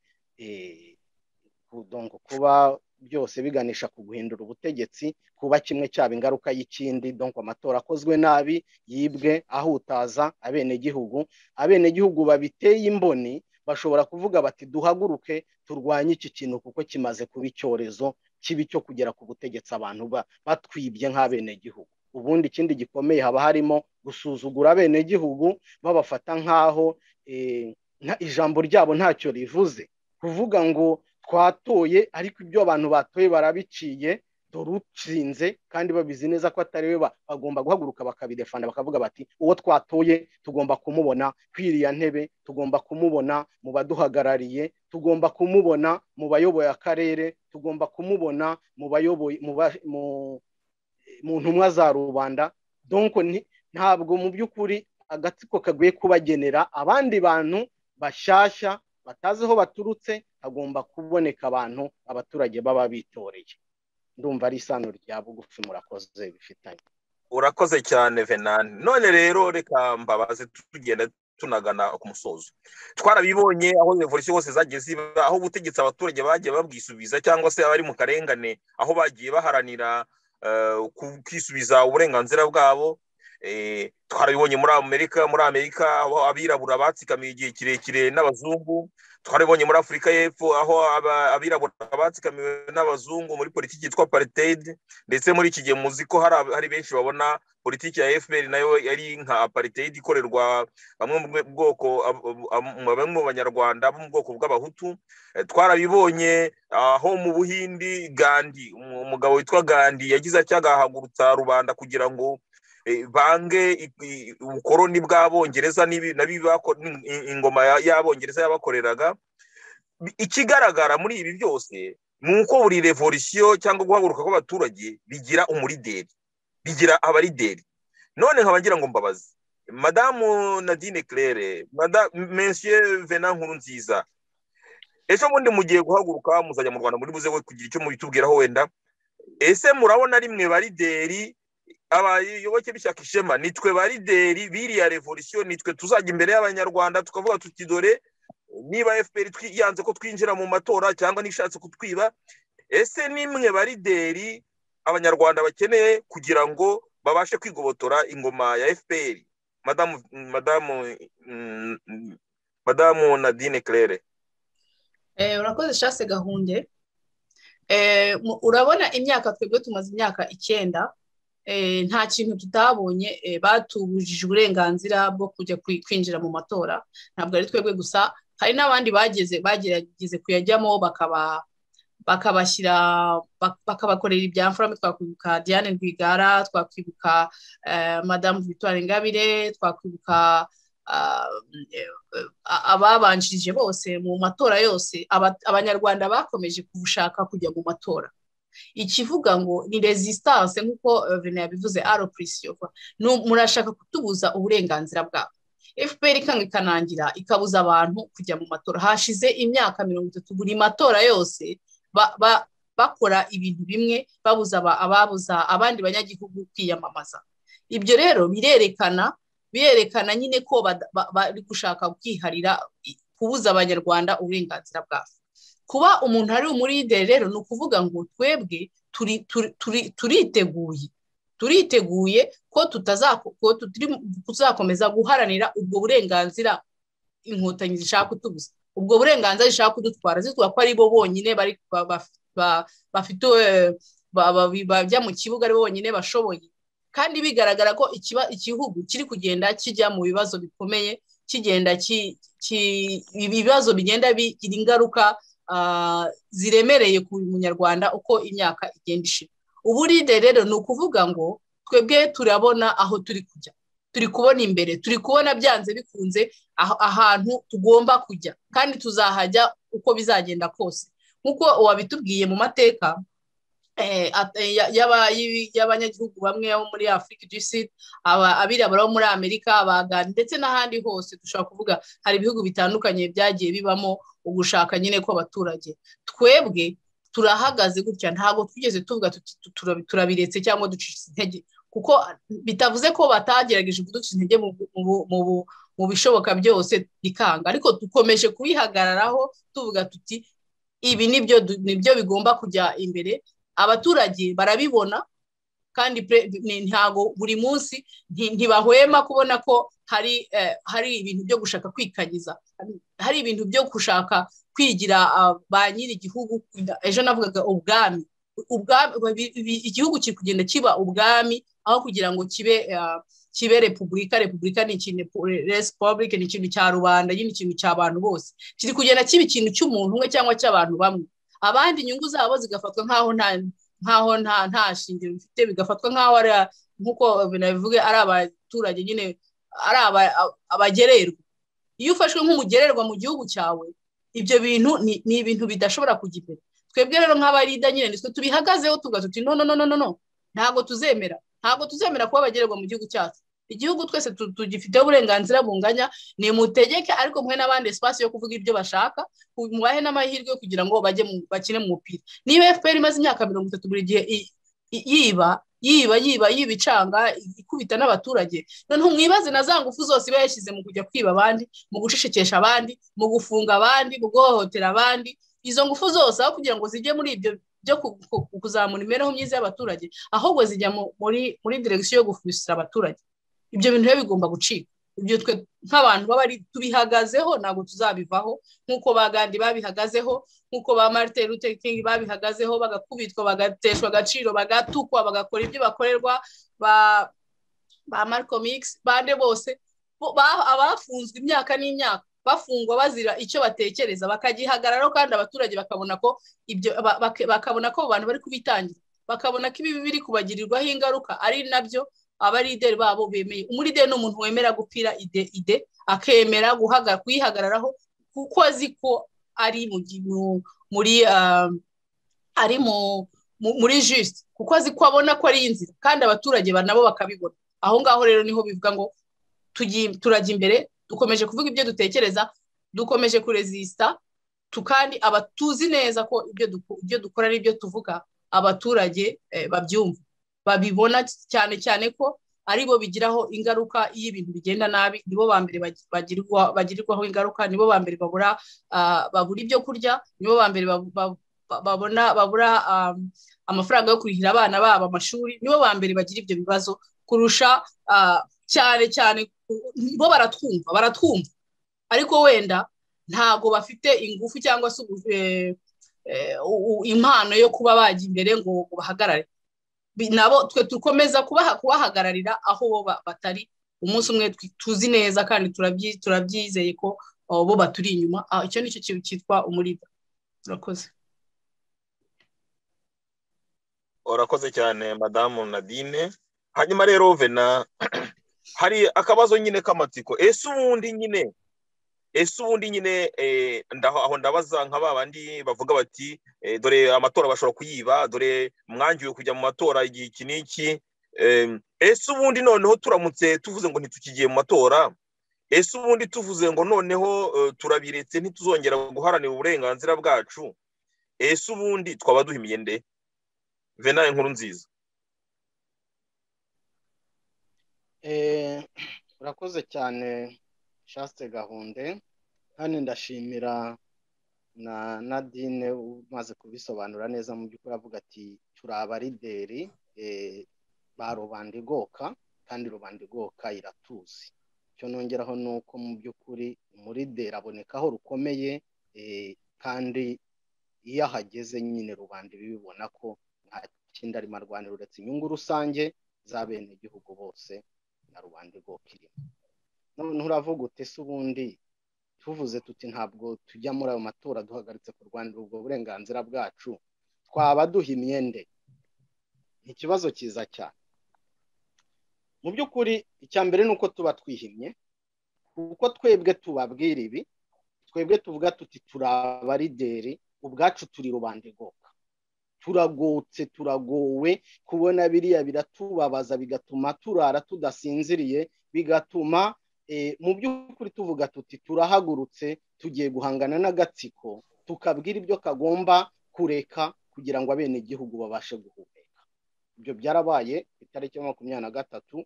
kuba byose biganisha ku guhindura ubutegetsi kuba kimwe cyaba ingaruka y'ikindi donko amatora akozwe nabi yibwe ahutaza abenegihugu abenegihugu babiteye imboni bashobora kuvuga bati duhaguruke turwanye iki kintu kuko kimaze kuba icyorezo kibi cyo kugera ku butegetsi abantu batwibye nk'abenegihugu ubundi ikindi gikomeye haba harimo gusuzugura abenegihugu babafata nk'aho ijambo ryabo ntacyo rivuze kuvuga ngo twatoye ariko ibyo abantu batoye barabiciye dore utsinze kandi babizi neza ko atari we bagomba guhaguruka bakabidefanda bakavuga bati uwo twatoye tugomba kumubona kwiriya ntebe tugomba kumubona mu baduhagarariye tugomba kumubona mu bayoboye akarere tugomba kumubona mu bayoboye mu ntumwa za rubanda donko ntabwo mu by'ukuri agatsiko kaguye kubagenera abandi bantu bashyashya batazi aho baturutse hagomba kuboneka abantu abaturage baba bitoreye ndumva ari isano rya bugufi murakoze bifitanye urakoze cyane venani none rero reka mbabaze tugenda tunagana ku musozo twarabibonye aho revolisiyo hose zagiye ziba aho ubutegetsi abaturage bagiye babwisubiza cyangwa se abari mu karengane aho bagiye baharanira kwisubiza uburenganzira bwabo twarabibonye muri amerika muri amerika aho abirabura batsikamiye igihe kirekire n'abazungu twarabibonye muri afurika y'epfo aho abirabura batsikamiwe n'abazungu muri politiki yitwa aparitedi ndetse muri iki gihe muzi ko hari benshi babona politiki ya fpr nayo yari nka aparitedi ikorerwa bamwe mu bwoko bamwe mu banyarwanda bo mu bwoko bw'abahutu twarabibonye aho mu buhindi gandi umugabo witwa gandi yagize acyagahagurutsa rubanda kugira ngo bange ubukoroni bw'abongereza ingoma y'abongereza yabakoreraga ikigaragara muri ibi byose ni uko buri revolisiyo cyangwa guhaguruka kw'abaturage bigira umurideri bigira abarideri none nkaba ngira ngo mbabaze madamu nadine claire monsieur vena nkuru nziza ejo bundi mugiye guhaguruka muzajya mu rwanda muri buze kugira icyo mubitubwiraho wenda ese murabona ari mwe barideri abayoboke b'ishyaka ishema nitwe ba lideri biriya revolisiyo nitwe tuzajya imbere y'abanyarwanda tukavuga tuti dore niba fpr yanze ko twinjira mu matora cyangwa n'ishatse kutwiba ese nimwe barideri abanyarwanda bakeneye kugira ngo babashe kwigobotora ingoma ya fpr madamu madamu madamu nadine claire urakoze shase gahunde urabona imyaka twebwe tumaze imyaka icyenda nta kintu tutabonye batubujije uburenganzira bwo kujya kwinjira mu matora ntabwo ari twebwe gusa hari n'abandi bageze bagerageze kuyajyamo bakaba bakabashyira bakabakorera ibyamfurame twakwibuka diane rwigara twakwibuka madamu victoire ingabire twakwibuka ababanjirije bose mu matora yose abanyarwanda bakomeje gushaka kujya mu matora ikivuga ngo ni resistance nk'uko vene yabivuze aroprisiyo murashaka kutubuza uburenganzira bwabo fpr ikanga ikanangira ikabuza abantu kujya mu matora hashize imyaka mirongo itatu buri matora yose bakora ibintu bimwe babuza ababuza abandi banyagihugu kwiyamamaza ibyo rero birerekana birerekana nyine ko bari gushaka kwiharira kubuza abanyarwanda uburenganzira bwabo kuba umuntu ari umuride rero ni ukuvuga ngo twebwe turiteguye turiteguye ko tuzakomeza guharanira ubwo burenganzira inkotanyi zishaka kutubuza ubwo burenganzira zishaka kudutwara zitwa ko ari bo bonyine bafite bajya mu kibuga ari bo bonyine bashoboye kandi bigaragara ko igihugu kiri kugenda kijya mu bibazo bikomeye kigenda ibibazo bigenda bigira ingaruka ziremereye ku munyarwanda uko imyaka igenda ishira uburide rero ni ukuvuga ngo twebwe turabona aho turi kujya turi kubona imbere turi kubona byanze bikunze ahantu tugomba kujya kandi tuzahajya uko bizagenda kose nk'uko uwabitubwiye mu mateka y'abanyagihugu bamwe bo muri afurika igisidi abirabura bo muri amerika abagani ndetse n'ahandi hose dushobora kuvuga hari ibihugu bitandukanye byagiye bibamo ugushaka nyine kw'abaturage twebwe turahagaze gutya ntabwo twigeze tuvuga turabiretse cyangwa ducitse intege kuko bitavuze ko batagerageje kuducika intege mu bishoboka byose bikanga ariko dukomeje kubihagararaho tuvuga tuti ibi nibyo bigomba kujya imbere abaturage barabibona kandi ntabwo buri munsi ntibahwema kubona ko hari hari ibintu byo gushaka kwikanyiza hari ibintu byo gushaka kwigira ba nyir'igihugu ejo navugaga ubwami igihugu kiri kugenda kiba ubwami aho kugira ngo kibe kibe repubulika repubulika ni ikintu resipubulike ni ikintu cya rubanda nyine ikintu cy'abantu bose kiri kugenda kiba ikintu cy'umuntu umwe cyangwa cy'abantu bamwe abandi inyungu zabo zigafatwa nk'aho nta nkaho nta nta shingiro bifite bigafatwa nk'aho ari nk'uko binabivuge ari abaturage nyine ari abagererwa iyo ufashwe nk'umugererwa mu gihugu cyawe ibyo bintu ni ibintu bidashobora kujya imbere twebwe rero nk'abarida nyine nitwe tubihagazeho tugatuti no no no no no ntabwo tuzemera ntabwo tuzemera kuba abagererwa mu gihugu cyacu igihugu twese tugifiteho uburenganzira bunganya ni mutegeke ariko mwe n'abandi espace yo kuvuga ibyo bashaka mubahe n'amahirwe yo kugira ngo bajye bakine mu mupira niba fpr imaze imyaka mirongo itatu buri gihe yiba yiba yiba yiba icanga ikubita n'abaturage noneho mwibaze na za ngufu zose iba yashyize mu kujya kwiba abandi mu gucecekesha abandi mu gufunga abandi mu guhohotera abandi izo ngufu zose aho kugira ngo zijye muri ibyo byo kuzamura imibereho myiza y'abaturage ahubwo zijya muri muri direkisiyo yo gufusira abaturage ibyo bintu rero bigomba gucika ibyo twe nk'abantu baba tubihagazeho ntabwo tuzabivaho nk'uko ba gandi babihagazeho nk'uko ba marite Luther King babihagazeho bagakubitwa bagateshwa agaciro bagatukwa bagakora ibyo bakorerwa ba ba Malcolm X bande bose abafunzwe imyaka n'imyaka bafungwa bazira icyo batekereza bakagihagararaho kandi abaturage bakabona ko ibyo bakabona ko abantu bari kubitangira bakabona ko ibibi biri kubagirirwaho ingaruka ari nabyo abarideri babo bemeye umurideri ni umuntu wemera gupira ide ide akemera kuyihagararaho kuko azi ko ari muri ari muri jisite kuko azi ko abona ko ari inzira kandi abaturage nabo bakabibona aho ngaho rero niho bivuga ngo turajya imbere dukomeje kuvuga ibyo dutekereza dukomeje kurezisita kandi aba tuzi neza ko ibyo dukora n'ibyo tuvuga abaturage babyumva babibona cyane cyane ko aribo bigiraho ingaruka iyo ibintu bigenda nabi nibo ba mbere bagirirwaho ingaruka nibo ba mbere babura ibyo kurya nibo ba mbere babona babura amafaranga yo kurihira abana babo amashuri nibo ba mbere bagira ibyo bibazo kurusha cyane cyane bo baratwumva baratwumva ariko wenda ntabwo bafite ingufu cyangwa se impano yo kuba bajya imbere ngo bahagarare nabo twe dukomeza kubahagararira aho bo batari umunsi umwe tuzi neza kandi turabyizeye ko bo baturi inyuma icyo ni cyo kintu cyitwa umuriba urakoze urakoze cyane madamu nadine hanyuma rero vena hari akabazo nyine k'amatsiko ese ubundi nyine ese ubundi nyine aho ndabaza nka ba bandi bavuga bati dore amatora bashobora kuyiba dore mwangiwe kujya mu matora igihe iki n'iki ese ubundi noneho turamutse tuvuze ngo ntitukigiye mu matora ese ubundi tuvuze ngo noneho turabiretse ntituzongera guharanira uburenganzira bwacu ese ubundi twaba duha imyende venaye nkuru nziza urakoze cyane shaste gahunde kandi ndashimira na nadine umaze kubisobanura neza mu by'ukuri avuga ati turi abarideri ba rubanda igoka kandi rubanda igoka iratuzi icyo nongeraho ni uko mu by'ukuri umurideri aboneka aho rukomeye kandi iyo ahageze nyine rubanda bibibona ko nta kindi arimo arwanira uretse inyungu rusange za bene igihugu bose na rubanda igoka irimo noneho uravuga utese ubundi tuvuze tuti ntabwo tujya muri ayo matora duhagaritse kurwanira ubwo burenganzira bwacu twaba duha imyende ni ikibazo cyiza cyane mu by'ukuri icya mbere ni uko tuba twihimye kuko twebwe tubabwira ibi twebwe tuvuga tuti turi abarideri ubwacu turi rubanda igoka turagutse turagowe kubona biriya biratubabaza bigatuma turara tudasinziriye bigatuma mu by'ukuri tuvuga tuti turahagurutse tugiye guhangana n'agatsiko tukabwira ibyo kagomba kureka kugira ngo abenegihugu babashe guhumeka ibyo byarabaye itariki ya makumyabiri na gatatu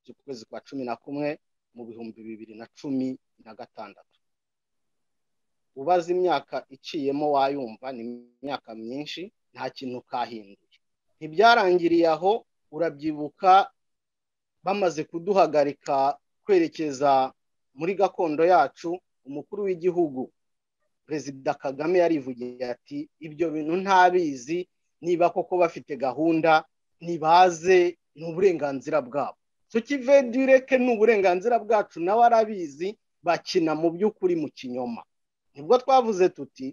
z'ukwezi kwa cumi na kumwe mu bihumbi bibiri na cumi na gatandatu ubaze imyaka iciyemo wayumva ni imyaka myinshi nta kintu kahinduye ntibyarangiriye aho urabyibuka bamaze kuduhagarika kwerekeza muri gakondo yacu umukuru w'igihugu perezida kagame yarivugiye ati ibyo bintu ntabizi niba koko bafite gahunda ntibaze ni uburenganzira bwabo tukive direke ni uburenganzira bwacu nawe arabizi bakina mu by'ukuri mu kinyoma nibwo twavuze tuti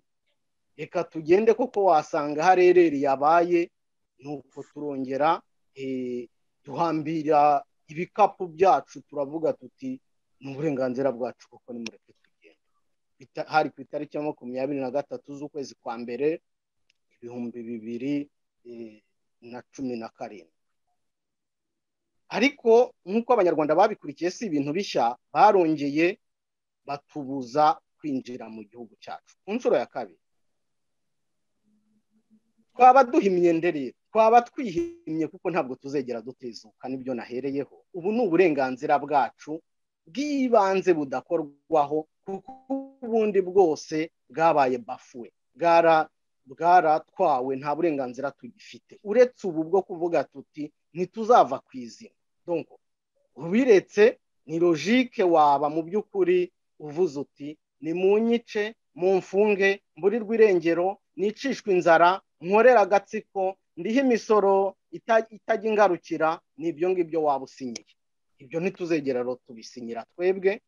reka tugende koko wasanga harereri yabaye nuko turongera duhambira ibikapu byacu turavuga tuti ni uburenganzira bwacu kuko ni mureke tugenda hari ku itariki ya makumyabiri na gatatu z'ukwezi kwa mbere ibihumbi bibiri na cumi na karindwi ariko nk'uko abanyarwanda babikurikiye si ibintu bishya barongeye batubuza kwinjira mu gihugu cyacu ku nshuro ya kabiri twaba duha imyenda rero twaba twihimye kuko ntabwo tuzegera dutezuka nibyo nahereyeho ubu ni uburenganzira bwacu bw'ibanze budakorwaho kuko ubundi bwose bwabaye bafuwe bwaratwawe nta burenganzira tugifite uretse ubu bwo kuvuga tuti ntituzava ku izina ubiretse ni logike waba mu by'ukuri uvuze uti ni mu nyice mu mfunge mburirwe irengero nicishwe inzara nkorera agatsiko ndiho imisoro itajya ingarukira ni ibyo ngibyo waba usinyiye ibyo ntituzegera rero tubisinyira twebwe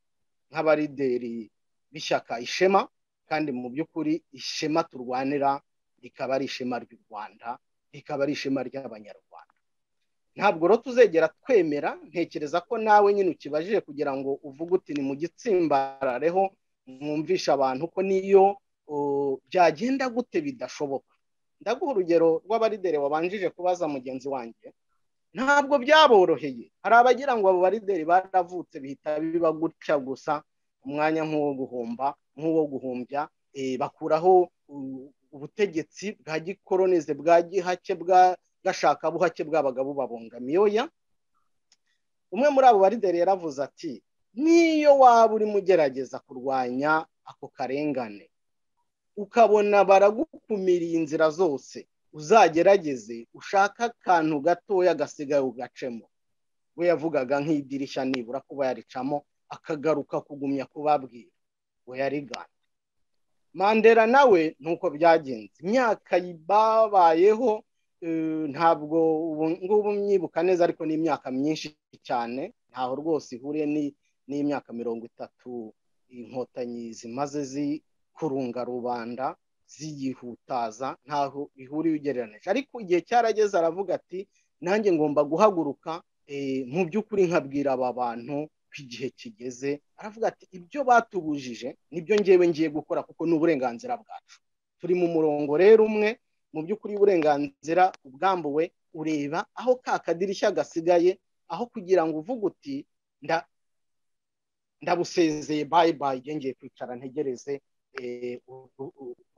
nk'abarideri b'ishyaka ishema kandi mu by'ukuri ishema turwanira rikaba ari ishema ry'u rwanda rikaba ari ishema ry'abanyarwanda ntabwo rero tuzegera twemera ntekereza ko nawe nyine ukibajije kugira ngo uvuge uti ni mu gitsimbarareho mwumvisha abantu ko niyo byagenda gute bidashoboka ndaguha urugero rw'abarideri wabanjije kubaza mugenzi wanjye ntabwo byaboroheye hari abagira ngo abo barideri baravutse bihita biba gutya gusa umwanya nk'uwo guhomba nk'uwo guhumbya bakuraho ubutegetsi bwa gikoronize bwa gihake bwa gashakabuhake bwabaga bubabungamiye oya umwe muri abo barideri yaravuze ati niyo waba urimo ugerageza kurwanya ako karengane ukabona baragukumiriye inzira zose uzagerageze ushaka akantu gatoya gasigaye ugacemo we yavugaga nk'idirishya nibura kuba yaricamo akagaruka kugumya kubabwira we yarigana mandela nawe nuko byagenze imyaka babayeho ntabwo ngubu mwibuka neza ariko ni imyaka myinshi cyane ntaho rwose ihuriye n'imyaka mirongo itatu inkotanyi zimaze zikurunga rubanda ziyihutaza ntaho ihuriye ugereranije ariko igihe cyarageze aravuga ati nanjye ngomba guhaguruka mu by'ukuri nkabwira aba bantu ko igihe kigeze aravuga ati ibyo batubujije nibyo ngewe ngiye gukora kuko ni uburenganzira bwacu turi mu murongo rero umwe mu by'ukuri uburenganzira ubwambuwe ureba aho ka kadirishya gasigaye aho kugira ngo uvuge uti ndabusezeye bayi bayi ngiye kwicara ntegereze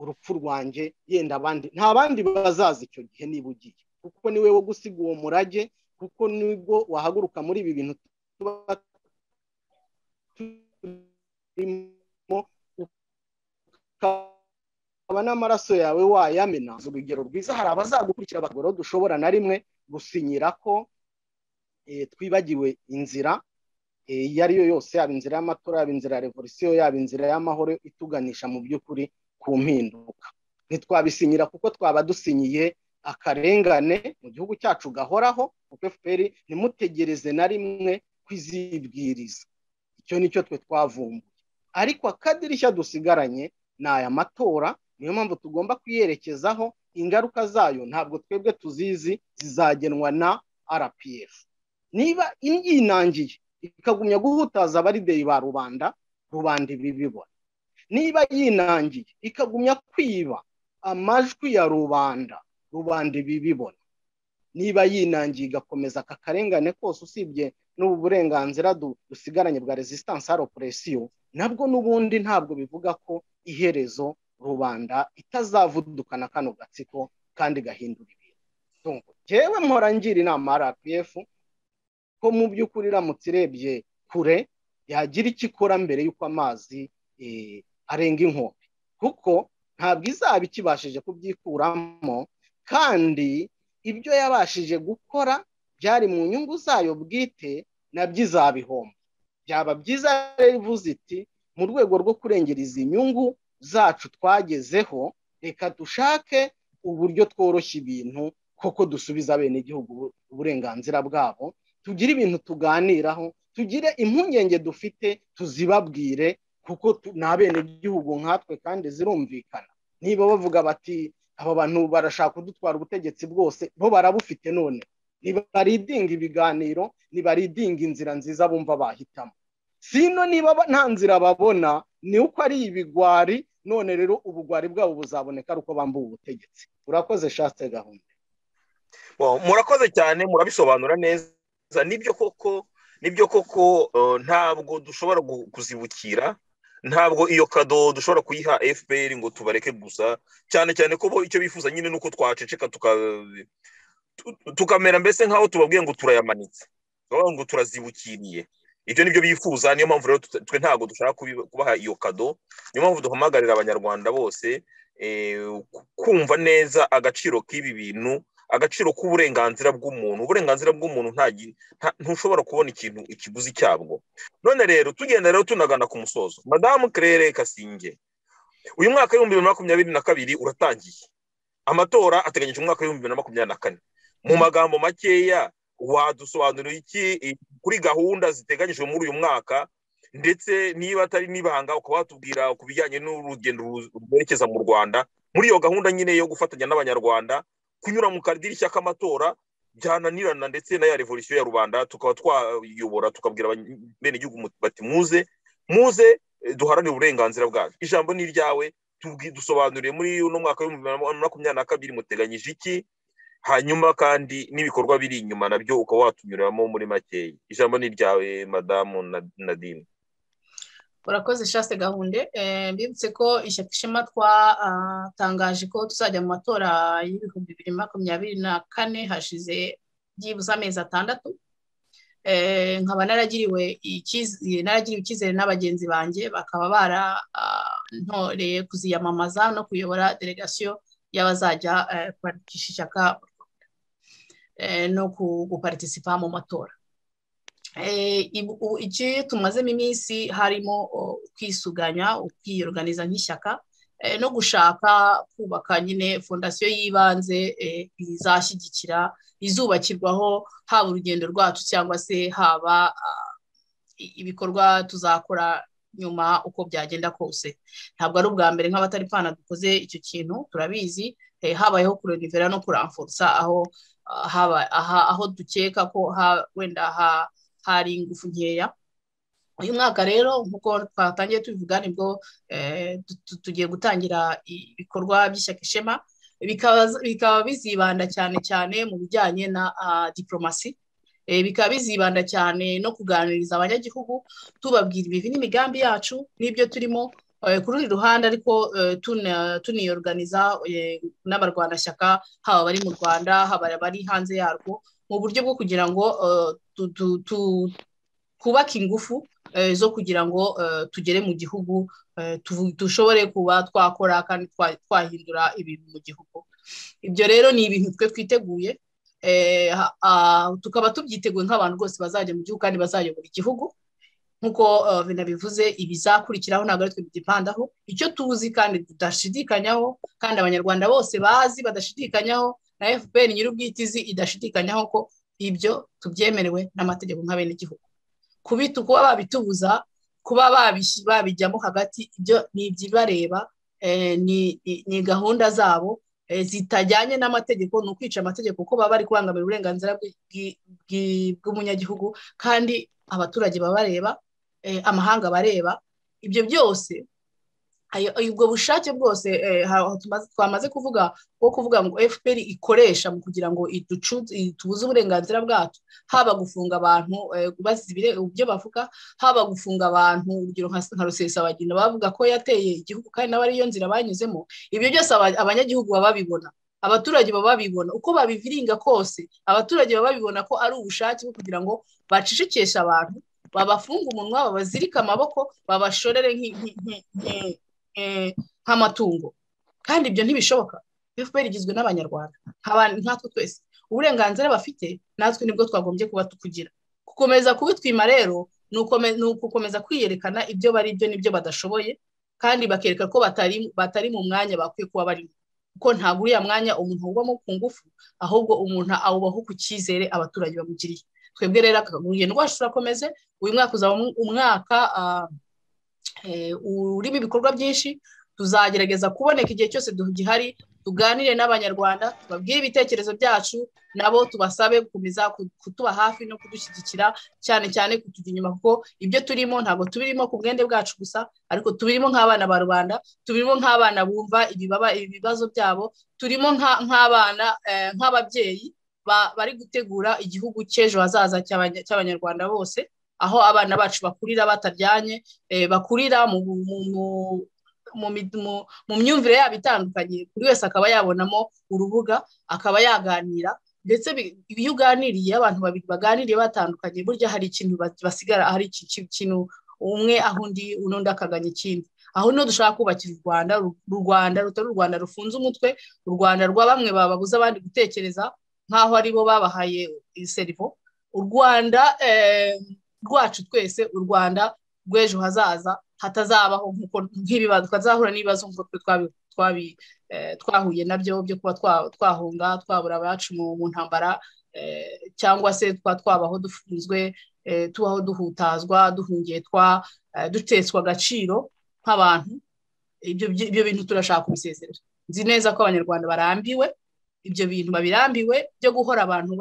urupfu rwanjye yenda abandi nta bandi bazaza icyo gihe niba ugiye kuko niwe wo gusiga uwo murage kuko nibwo wahaguruka muri ibi bintu tuba turimo ukaba n'amaraso yawe wayamena urugero rwiza hari abazagukurikira abagoro dushobora na rimwe gusinyira ko twibagiwe inzira iyo ari yo yose yaba inzira y'amatora yaba inzira ya revolisiyo yaba inzira y'amahoro ituganisha mu by'ukuri ku mpinduka ntitwabisinyira kuko twaba dusinyiye akarengane mu gihugu cyacu gahoraho kuko efuperi ntimutegereze na rimwe kwizibwiriza icyo nicyo twe twavumbuye ariko akadirishya dusigaranye ni aya matora niyo mpamvu tugomba kuyerekezaho ingaruka zayo ntabwo twebwe tuzizi zizagenwa na rpf niba yinangiye ikagumya guhutaza abarideyi ba rubanda rubanda ibi bibona niba yinangiye ikagumya kwiba amajwi ya rubanda rubanda ibi bibona niba yinangiye igakomeza aka karengane kose usibye n'ubu burenganzira dusigaranye bwa resistance operesiyo nabwo n'ubundi ntabwo bivuga ko iherezo rubanda itazavudukana kano gatsiko kandi gahindura ibintu ngewe mpora ngira inama rpf ko mu by'ukuri iramutse irebye kure yagira icyo ikora mbere y'uko amazi arenga inkombe kuko ntabwo izaba ikibashije kubyikuramo kandi ibyo yabashije gukora byari mu nyungu zayo bwite nabyo izabihomba byaba byiza rero ivuze iti mu rwego rwo kurengera izi nyungu zacu twagezeho reka dushake uburyo tworoshya ibintu koko dusubiza bene igihugu uburenganzira bwabo tugire ibintu tuganiraho tugire impungenge dufite tuzibabwire kuko bene igihugu nkatwe kandi zirumvikana niba bavuga bati aba bantu barashaka kudutwara ubutegetsi bwose bo barabufite none ntibaridinga ibiganiro ntibaridinga inzira nziza bumva bahitamo sino niba nta nzira babona ni uko ari ibigwari none rero ubugwari bwabo buzaboneka ari uko bambuye ubutegetsi urakoze shasite gahunda murakoze cyane murabisobanura neza nibyo koko nibyo koko ntabwo dushobora kuzibukira ntabwo iyo kado dushobora kuyiha fpr ngo tubareke gusa cyane cyane ko bo icyo bifuza nyine ni uko twaceceka tukamera mbese nk'aho tubabwiye ngo turayamanitse ngo turazibukiriye ibyo nibyo bifuza niyo mpamvu rero twe ntabwo dushaka kubaha iyo kado niyo mpamvu duhamagarira abanyarwanda bose kumva neza agaciro k'ibi bintu agaciro k'uburenganzira bw'umuntu uburenganzira bw'umuntu ntushobora kubona ikintu ikiguzi cyabwo none rero tugenda rero tunagana ku musozo madamu kerere kasinge uyu mwaka w'ibihumbi bibiri na makumyabiri na kabiri uratangiye amatora ateganyije umwaka w'ibihumbi bibiri na makumyabiri na kane mu magambo makeya wadusobanurira iki kuri gahunda ziteganyijwe muri uyu mwaka ndetse niba atari n'ibanga ukaba watubwira ku bijyanye n'urugendo rwerekeza mu rwanda muri iyo gahunda nyine yo gufatanya n'abanyarwanda kunyura mu kadirishya k'amatora byananirana ndetse na ya revolisiyo ya rubanda tukaba twayobora tukabwira bene igihugu bati muze muze duharanire uburenganzira bwacu ijambo ni iryawe dusobanuriye muri uno mwaka w'ibihumbi bibiri na makumyabiri na kabiri muteganyije iki hanyuma kandi n'ibikorwa biri inyuma nabyo ukaba watunyuramo muri makeya ijambo ni iryawe madamu nadine urakoze shaste gahunde mbibutse ko ishyaka ishema twatangaje ko tuzajya mu matora y'ibihumbi bibiri makumyabiri na kane hashize byibuze amezi atandatu nkaba naragiriwe icyizere na bagenzi banjye bakaba barantoreye kuziyamamaza no kuyobora delegasiyo y'abazajya kubarisha ishyaka no guparitisipa mu matora iki tumazemo iminsi harimo kwisuganya ukwiyoganiza nk'ishyaka no gushaka kubaka nyine fondasiyo y'ibanze izashyigikira izubakirwaho haba urugendo rwacu cyangwa se haba ibikorwa tuzakora nyuma uko byagenda kose ntabwo ari ubwa mbere nk'abataripana dukoze icyo kintu turabizi habayeho kurerivera no kuramfutsa aho aho dukeka ko wenda hari ingufu nkeya uyu mwaka rero nk'uko twatangiye tubivuga nibwo tugiye gutangira ibikorwa by'ishyaka ishema bikaba bizibanda cyane cyane mu bijyanye na diporomasi bikaba bizibanda cyane no kuganiriza abanyagihugu tubabwira ibibi n'imigambi yacu n'ibyo turimo ku rundi ruhande ariko tuniyoruganiza n'abarwanashyaka haba abari mu rwanda haba abari hanze yarwo mu buryo bwo kugira ngo twubake ingufu zo kugira ngo tugere mu gihugu dushobore kuba twakora kandi twahindura ibintu mu gihugu ibyo rero ni ibintu twe twiteguye tukaba tubyiteguye nk'abantu rwose bazajya mu gihugu kandi bazayobora igihugu nk'uko binabivuze ibizakurikiraho ntabwo ari twe bigipandaho icyo tuzi kandi tudashidikanyaho kandi abanyarwanda bose bazi badashidikanyaho na fpr nyir'ubwitizi idashidikanyaho ko ibyo tubyemerewe n'amategeko nk'abenegihugu kuba babitubuza kuba babijyamo hagati ibyo ni ibyibareba ni gahunda zabo zitajyanye n'amategeko ni ukwica amategeko kuko baba bari kubangamira uburenganzira bw'umunyagihugu kandi abaturage babareba amahanga bareba ibyo byose ubwo bushake bwose twamaze kuvuga bwo kuvuga ngo fpr ikoresha mu kugira ngo tubuze uburenganzira bwacu haba gufunga abantu ibyo bavuga haba gufunga abantu urugero nka rusesabagina bavuga ko yateye igihugu kandi nawe ariyo nzira banyuzemo ibyo byose abanyagihugu baba babibona abaturage baba babibona uko babiviringa kose abaturage baba babibona ko ari ubushake bwo kugira ngo bacicikeshe abantu babafunga umunwa babazirike amaboko babashorere nk'amatungo kandi ibyo ntibishoboka fpr igizwe n'abanyarwanda nkatwe twese uburenganzira bafite natwe nibwo twagombye kuba tukugira gukomeza kubitwima rero ni ugukomeza kwiyerekana ibyo bari byo n'ibyo badashoboye kandi bakereka ko batari mu mwanya bakwiye kuba barimo kuko ntabwo uriya mwanya umuntu awubamo ku ngufu ahubwo umuntu awubaho ku cyizere abaturage bamugiriye twebwe rero urugendo rwacu turakomeze uyu mwaka uzaba umwaka urimo ibikorwa byinshi tuzagerageza kuboneka igihe cyose gihari tuganire n'abanyarwanda tubabwire ibitekerezo byacu nabo tubasabe gukomeza kutuba hafi no kudushyigikira cyane cyane kutujya inyuma kuko ibyo turimo ntabwo tubirimo ku bwende bwacu gusa ariko tubirimo nk'abana ba rubanda tubirimo nk'abana bumva ibibazo byabo turimo nk'abana nk'ababyeyi bari gutegura igihugu cy'ejo hazaza cy'abanyarwanda bose aho abana bacu bakurira bataryanye bakurira mu myumvire yabo itandukanye buri wese akaba yabonamo urubuga akaba yaganira ndetse iyo uganiriye abantu babiri baganiriye batandukanye burya hari ikintu basigara hari ikintu umwe aho undi n'undi akaganya ikindi aho niho dushaka kubakira u rwanda u rwanda rutari u rwanda rufunze umutwe u rwanda rwa bamwe babuze abandi gutekereza nk'aho aribo babahaye serivo u rwanda rwacu twese u rwanda rw'ejo hazaza hatazabaho nk'ibibazo twazahura n'ibibazo twahuye nabyo byo kuba twahunga twabura abacu mu ntambara cyangwa se twa twabaho dufunzwe tubaho duhutazwa duhungiye dutetswa agaciro nk'abantu ibyo bintu turashaka kubisezerera nzi neza ko abanyarwanda barambiwe ibyo bintu babirambiwe byo guhora abantu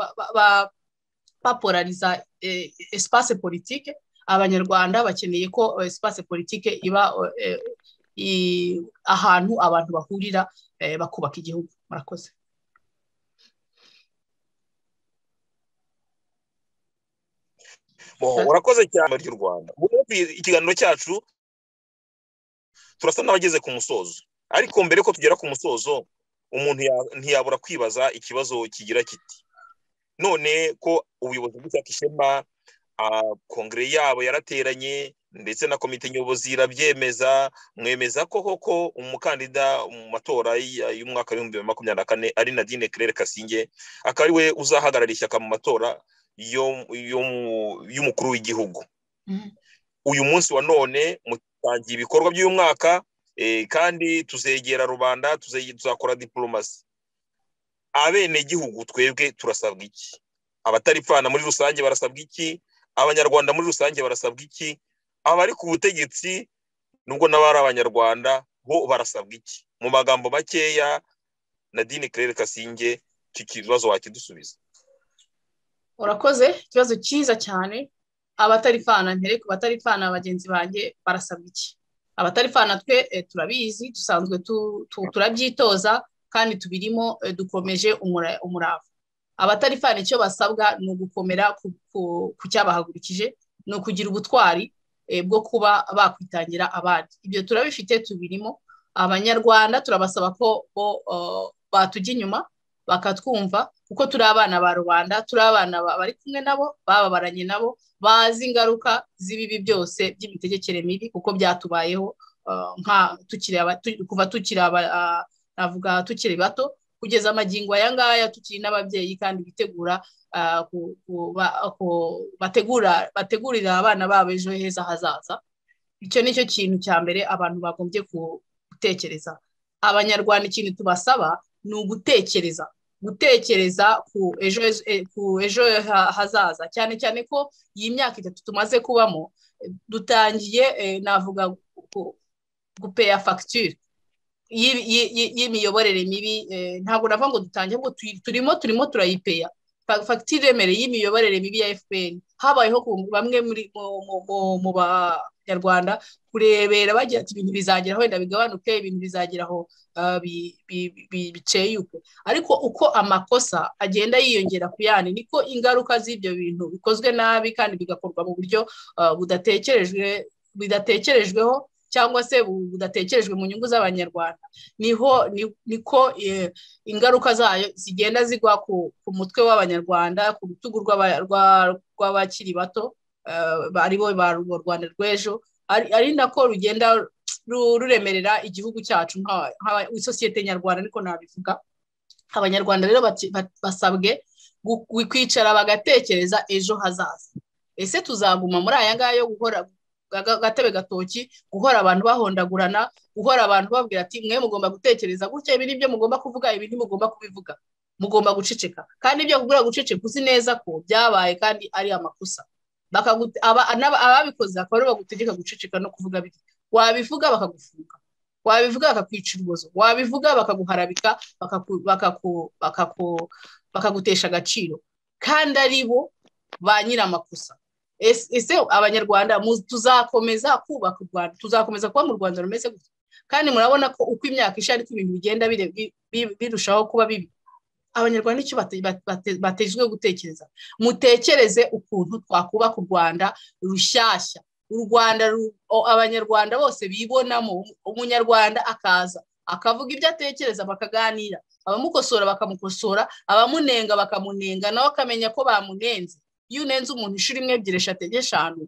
bapolariza espace politike abanyarwanda bakeneye ko espace politike iba ahantu abantu bahurira bakubaka igihugu murakoze urakoze cyane ry'u rwanda ikiganiro cyacu turasa n'abageze ku musozo ariko mbere ko tugera ku musozo umuntu ntiyabura kwibaza ikibazo kigira kiti none ko ubuyobozi bw'ishyaka ishema kongere yabo yarateranye ndetse na komite nyobozi irabyemeza mwemeza ko koko umukandida mu matora y'umwaka w'ibihumbi bibiri na makumyabiri na kane ari nadine kerere kasinge akaba ari we uzahagarara ishyaka mu matora y'umukuru w'igihugu uyu munsi wa none mutangiye ibikorwa by'uyu mwaka kandi tuzegera rubanda tuzakora diporomasi abenegihugu twebwe turasabwa iki abataripfana muri rusange barasabwa iki abanyarwanda muri rusange barasabwa iki abari ku butegetsi nubwo n'abari abanyarwanda bo barasabwa iki mu magambo makeya nadine kerere kasinge iki kibazo wakidusubiza urakoze ikibazo cyiza cyane abataripfana ntere ku bataripfana bagenzi banjye barasabwa iki abataripfana twe turabizi dusanzwe turabyitoza kandi tubirimo dukomeje umurava abatarifana icyo basabwa ni ugukomera ku cyabahagurikije ni ukugira ubutwari bwo kuba bakwitangira abandi ibyo turabifite tubirimo abanyarwanda turabasaba ko bo batujya inyuma bakatwumva kuko turi abana ba rubanda turi abana bari kumwe nabo bababaranye nabo bazi ingaruka z'ibibi byose by'imitegekere mibi kuko byatubayeho kuva tukiri navuga tukiri bato kugeza amagingo aya ngaya tukiri n'ababyeyi kandi bitegura bategurira abana babo ejo heza hazaza icyo ni cyo kintu cya mbere abantu bagombye gutekereza abanyarwanda ikintu tubasaba ni ugutekereza gutekereza ku ejo hazaza cyane cyane ko iyi myaka itatu tumaze kubamo dutangiye navuga gupeya fagitire y'imiyoborere mibi ntabwo navuga ngo dutange ngo turimo turimo turayipeya fagitire remereye y'imiyoborere mibi ya fpr habayeho bamwe mu banyarwanda kurebera bagira ati ibintu bizageraho wenda bigabanuke ibintu bizageraho biceyuke ariko uko amakosa agenda yiyongera ku yandi niko ingaruka z'ibyo bintu bikozwe nabi kandi bigakorwa mu buryo budatekerejweho cyangwa se budatekerejwe mu nyungu z'abanyarwanda niho niko ingaruka zayo zigenda zigwa ku mutwe w'abanyarwanda ku rutugu rw'abakiri bato ari bo ba rwanda rw'ejo ari nako rugenda ruremerera igihugu cyacu nk'isosiyete nyarwanda ariko nabivuga abanyarwanda rero basabwe kwicara bagatekereza ejo hazaza ese tuzaguma muri aya ngaya yo guhora agatebe gatoki guhora abantu bahondagurana guhora abantu babwira ati mwe mugomba gutekereza gutya ibi nibyo mugomba kuvuga ibi ntimugomba kubivuga mugomba guceceka kandi ibyo kubwira guceceka uzi neza ko byabaye kandi ari amakosa ababikoze akaba aribo bagutegeka guceceka no kuvuga biri wabivuga bakagufunga wabivuga bakakwica urubozo wabivuga bakaguharabika bakagutesha agaciro kandi ari bo ba nyir'amakosa ese abanyarwanda tuzakomeza kubaka u rwanda tuzakomeza kuba mu rwanda rumeze gutya kandi murabona ko uko imyaka isha ariko ibintu bigenda birushaho kuba bibi abanyarwanda icyo batejwe gutekereza mutekereze ukuntu twakubaka u rwanda rushyashya u rwanda abanyarwanda bose bibonamo umunyarwanda akaza akavuga ibyo atekereza bakaganira abamukosora bakamukosora abamunenga bakamunenga nawe akamenya ko bamunenze iyo unenze umuntu inshuro imwe ebyiri eshatu enye eshanu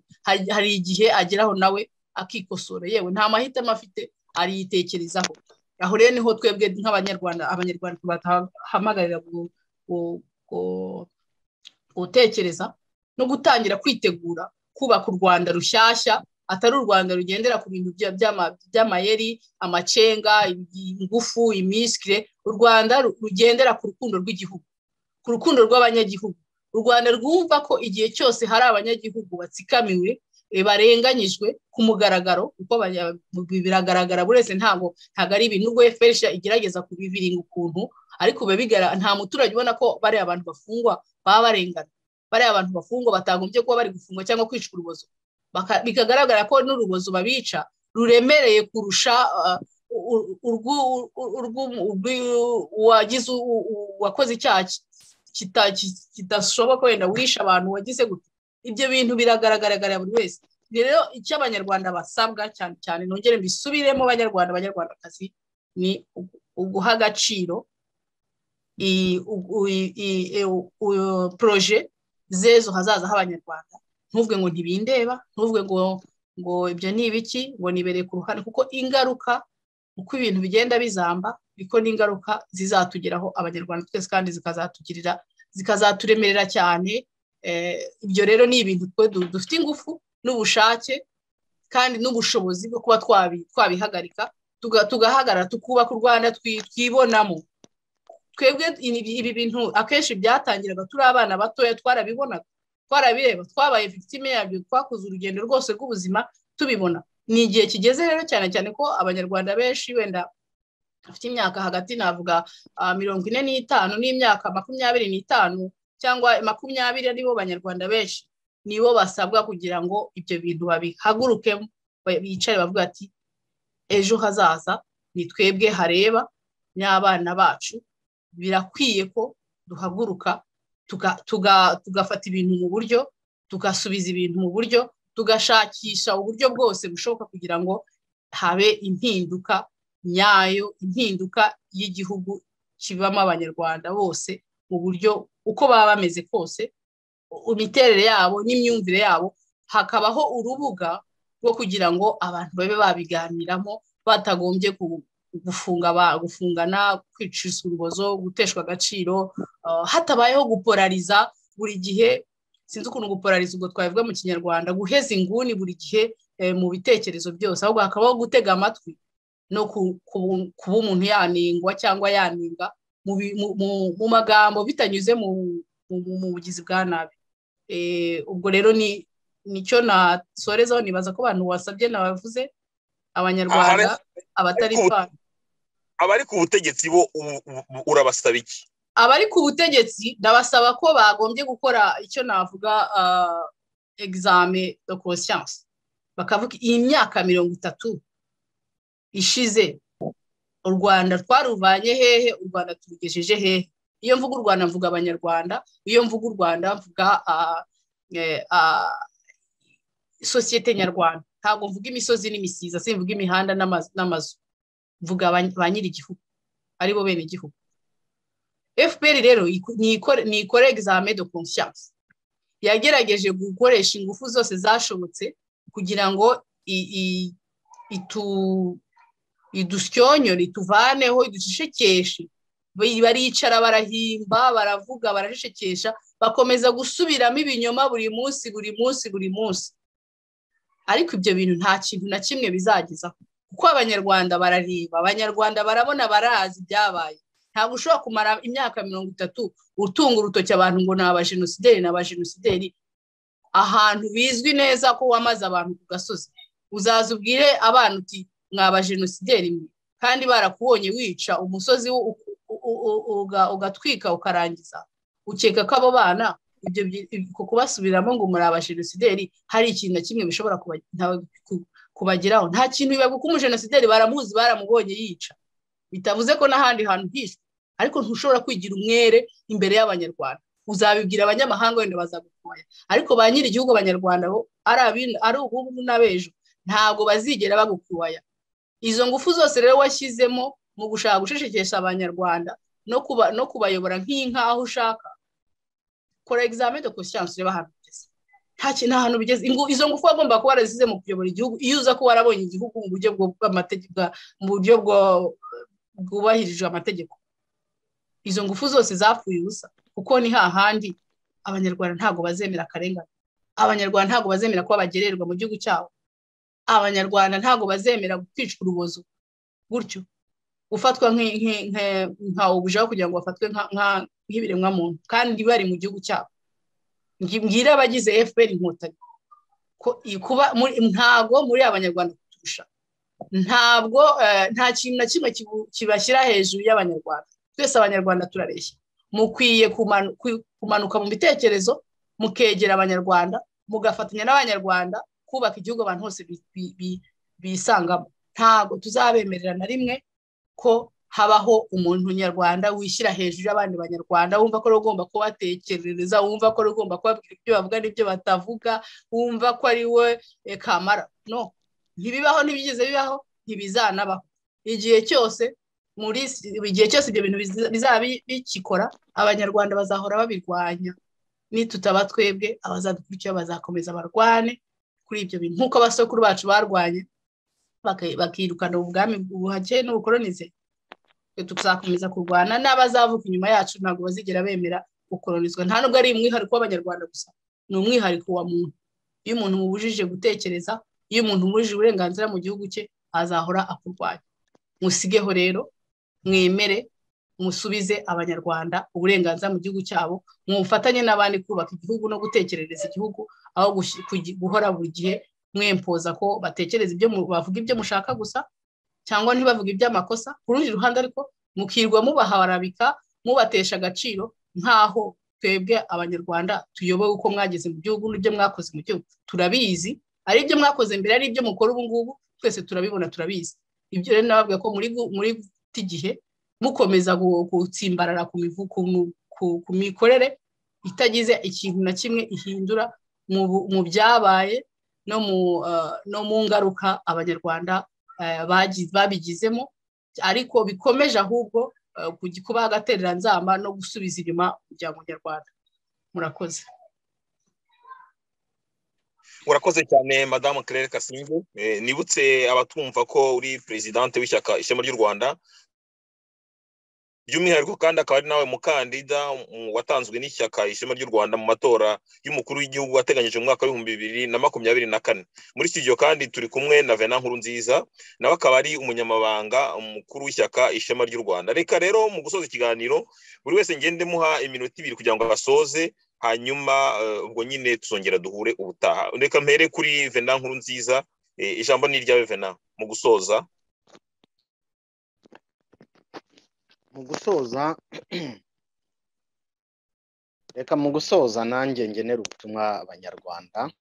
hari igihe ageraho nawe akikosora yewe nta mahitamo afite ariyitekerezaho aho rero niho twebwe nk'abanyarwanda abanyarwanda tubahamagarira gutekereza no gutangira kwitegura kubaka u rwanda rushyashya atari u rwanda rugendera ku bintu by'amayeri amacenga ingufu imisikire u rwanda rugendera ku rukundo rw'igihugu ku rukundo rw'abanyagihugu u rwanda rwumva ko igihe cyose hari abanyagihugu batsikamiwe barenganyijwe ku mugaragaro kuko biragaragara buri wese ntabwo ntabwo ari ibintu ubwo feresha igerageza kubiviringa ukuntu ariko nta muturage ubona ko bari abantu bafungwa baba barengana bari abantu bafungwa batagombye kuba bari gufungwa cyangwa kwicwa urubozo bikagaragara ko n'urubozo babica ruremereye kurusha uwagize uwakoze icyaha kidashoboka wenda wisha abantu wagize gutya ibyo bintu biragaragaragara buri wese rero icyo abanyarwanda basabwa cyane cyane nongere mbisubiremo abanyarwanda abanyarwandakazi ni uguha agaciro poroje z'ejo hazaza h'abanyarwanda ntuvuge ngo ntibindeba ntuvuge ngo ngo ibyo ni ibiki ngo nibereye ku ruhande kuko ingaruka uko ibintu bigenda bizamba niko n'ingaruka zizatugeraho abanyarwanda twese kandi zikazatugirira zikazaturemerera cyane ibyo rero ni ibintu twe dufite ingufu n'ubushake kandi n'ubushobozi bwo kuba twabihagarika tugahagarara tukubaka u rwanda twibonamo twebwe ibi bintu akenshi byatangiraga turi abana batoya twarabibonaga twarabireba twabaye victime yabyo twakoze urugendo rwose rw'ubuzima tubibona ni igihe kigeze rero cyane cyane ko abanyarwanda benshi wenda bafite imyaka hagati navuga mirongo ine n'itanu n'imyaka makumyabiri n'itanu cyangwa makumyabiri aribo banyarwanda benshi nibo basabwa kugira ngo ibyo bintu babihagurukemo bicare bavuga ati ejo hazaza ni twebwe hareba n'abana bacu birakwiye ko duhaguruka tugafata ibintu mu buryo tugasubiza ibintu mu buryo tugashakisha uburyo bwose bushoboka kugira ngo habe impinduka nyayo impinduka y'igihugu kibamo abanyarwanda bose mu buryo uko baba bameze kose imiterere yabo n'imyumvire yabo hakabaho urubuga rwo kugira ngo abantu babe babiganiramo batagombye gufungana kwica urubozo guteshwa agaciro hatabayeho guporariza buri gihe sinzi ukuntu guporariza ubwo twabivuga mu kinyarwanda guheza inguni buri gihe mu bitekerezo byose ahubwo hakabaho gutega amatwi no kuba umuntu yaningwa cyangwa yaninga mu magambo bitanyuze mu bugizi bwa nabi ubwo rero ni nicyo nasorezaho nibaza ko abantu wasabye nabavuze abanyarwanda abatari fani abari ku butegetsi bo urabasaba iki abari ku butegetsi ndabasaba ko bagombye gukora icyo navuga egizame de conscience bakavuga iyi myaka mirongo itatu ishize u rwanda twaruvanye hehe u rwanda turugejeje hehe iyo mvuga u rwanda mvuga abanyarwanda iyo mvuga u rwanda mvuga sosiyete nyarwanda ntabwo mvuga imisozi n'imisiza simvuga imihanda n'amazu mvuga ba nyir'igihugu aribo bene igihugu fpr rero ni ikora egizame de conscience yagerageje gukoresha ingufu zose zashobotse kugira ngo idushyonyore ituvaneho idushishekeshe baricara barahimba baravuga barashishekesha bakomeza gusubiramo ibinyoma buri munsi buri munsi buri munsi ariko ibyo bintu nta kintu na kimwe bizagezaho kuko abanyarwanda barareba abanyarwanda barabona barazi ibyabaye ntabwo ushobora kumara imyaka mirongo itatu utunga urutoki abantu ngo ni abajenosideri ni abajenosideri ahantu bizwi neza ko wamaze abantu ku gasozi uzaza ubwire abana uti mwa abajenosideri kandi barakubonye wica umusozi ugatwika ukarangiza ukeka ko abo bana ibyo kubasubiramo ngo muri abajenosideri hari ikintu na kimwe bishobora kubageraho nta kintu bibaga uko umujenosideri baramuzi baramubonye yica bitavuze ko n'ahandi hantu hishwe ariko ntushobora kwigira umwere imbere y'abanyarwanda uzabibwira abanyamahanga wenda bazagukoya ariko ba nyiri igihugu abanyarwanda bo ari ubu n'abejo ntabwo bazigera bagukoya izo ngufu zose rero washyizemo mu gushaka gushishikisha abanyarwanda no kubayobora nk'inka aho ushaka kora egizame de konshiyanse urebe ahantu ugeze nta hantu bigeze izo ngufu wagomba kuba warasize mu kuyobora igihugu iyo uza kuba warabonye igihugu mu buryo mu buryo bwubahirijwe amategeko izo ngufu zose zapfuye ubusa kuko ni hahandi abanyarwanda ntabwo bazemera akarengane abanyarwanda ntabwo bazemera kuba bagererwa mu gihugu cyabo abanyarwanda ntabwo bazemera kwicwa urubozo gutyo gufatwa nka ubujaho kugira ngo bafatwe nk'ibiremwamuntu kandi bari mu gihugu cyabo mbwira abagize fpr inkotanyi ntabwo muri abanyarwanda kuturusha ntabwo nta kintu na kimwe kibashyira hejuru y'abanyarwanda twese abanyarwanda turareshya mukwiye kumanuka mu bitekerezo mukegera abanyarwanda mugafatanya n'abanyarwanda kubaka igihugu abantu bose bisangamo ntabwo tuzabemerera na rimwe ko habaho umuntu nyarwanda wishyira hejuru y'abandi banyarwanda wumva ko ari ugomba kubatekerereza wumva ko ari ugomba kubabwira ibyo bavuga n'ibyo batavuga wumva ko ari we kamara no ntibibaho ntibigeze bibaho ntibizanabaho igihe cyose muri igihe cyose ibyo bintu bizaba bikikora abanyarwanda bazahora babirwanya nitutaba twebwe abazadukurikira bazakomeza barwane kuri ibyo bintu nk'uko abasokuru bacu barwanye bakirukana ubwami buhake n'ubukoronize tuzakomeza kurwana n'abazavuka inyuma yacu ntabwo bazigera bemera gukoronizwa nta nubwo ari umwihariko w'abanyarwanda gusa ni umwihariko wa muntu iyo umuntu mubujije gutekereza iyo umuntu umubujije uburenganzira mu gihugu cye azahora akurwanya musigeho rero mwemere musubize abanyarwanda uburenganzira mu gihugu cyabo mufatanye n'abandi kubaka igihugu no gutekerereza igihugu aho guhora buri gihe mwempoza ko batekereza ibyo bavuga ibyo mushaka gusa cyangwa ntibavuge iby'amakosa ku rundi ruhande ariko mukirwa mubaharabika mubatesha agaciro nk'aho twebwe abanyarwanda tuyoboye uko mwageze mu gihugu n'ibyo mwakoze mu gihugu turabizi ari ibyo mwakoze mbere ari ibyo mukora ubu ngubu twese turabibona turabizi ibyo rero nababwira ko muri guta igihe mukomeza gutsimbarara ku mikorere itagize ikintu na kimwe ihindura mu byabaye no mu ngaruka abanyarwanda babigizemo ariko bikomeje ahubwo kuba agatereranzamba no gusubiza inyuma umuryango nyarwanda murakoze urakoze cyane madamu karere kasinge nibutse abatumva ko uri perezidante w'ishyaka ishema ry'u rwanda by'umwihariko kandi akaba ari nawe mukandida watanzwe n'ishyaka ishema ry'u rwanda mu matora y'umukuru w'igihugu wateganyije mu mwaka w'ibihumbi bibiri na makumyabiri na kane muri iki gihe kandi turi kumwe na vena nkuru nziza nawe akaba ari umunyamabanga umukuru w'ishyaka ishema ry'u rwanda reka rero mu gusoza ikiganiro buri wese ngende muha iminota ibiri kugira ngo asoze hanyuma ubwo nyine tuzongera duhure ubutaha reka mpere kuri vena nkuru nziza ijambo ni iryawe vena mu gusoza mu gusoza reka mu gusoza nanjye ngenera ubutumwa abanyarwanda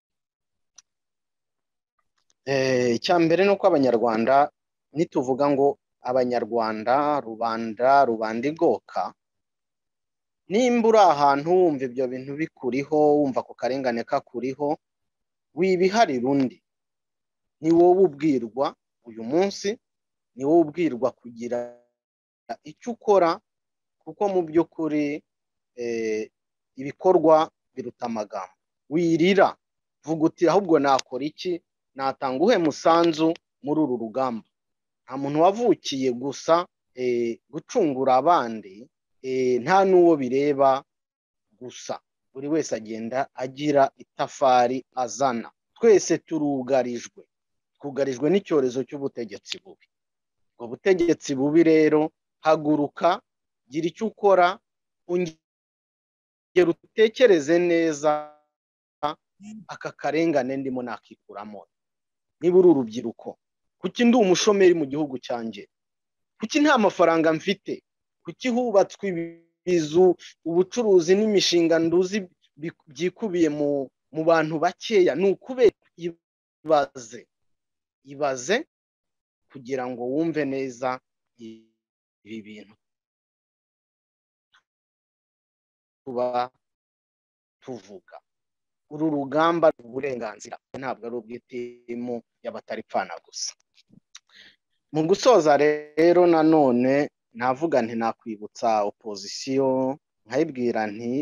icya mbere ni uko abanyarwanda nituvuga ngo abanyarwanda rubanda rubanda igoka nimba uri ahantu wumva ibyo bintu bikuriho wumva ku karengane kakuriho wibiharira undi ni wowe ubwirwa uyu munsi ni wowe ubwirwa kugira icyo ukora kuko mu by'ukuri ibikorwa biruta amagambo wirira vuga uti ahubwo nakora iki natanga uhe musanzu muri uru rugamba nta muntu wavukiye gusa gucungura abandi nta n'uwo bireba gusa buri wese agenda agira itafari azana twese turugarijwe twugarijwe n'icyorezo cy'ubutegetsi bubi ubwo butegetsi bubi rero haguruka gira icyo ukora ongera utekereze neza aka karengane ndimo nakikuramo niba uri urubyiruko kuki ndi umushomeri mu gihugu cyanjye kuki nta mafaranga mfite kuki hubatswe ibizu ubucuruzi n'imishinga nduzi byikubiye mu bantu bakeya ni ukubera ibaze ibaze kugira ngo wumve neza ibi bintu tuba tuvuga uru rugamba rw'uburenganzira ntabwo ari ubw'itimu y'abataripfana gusa mu gusoza rero nanone navuga nti nakwibutsa opozisiyo nkayibwira nti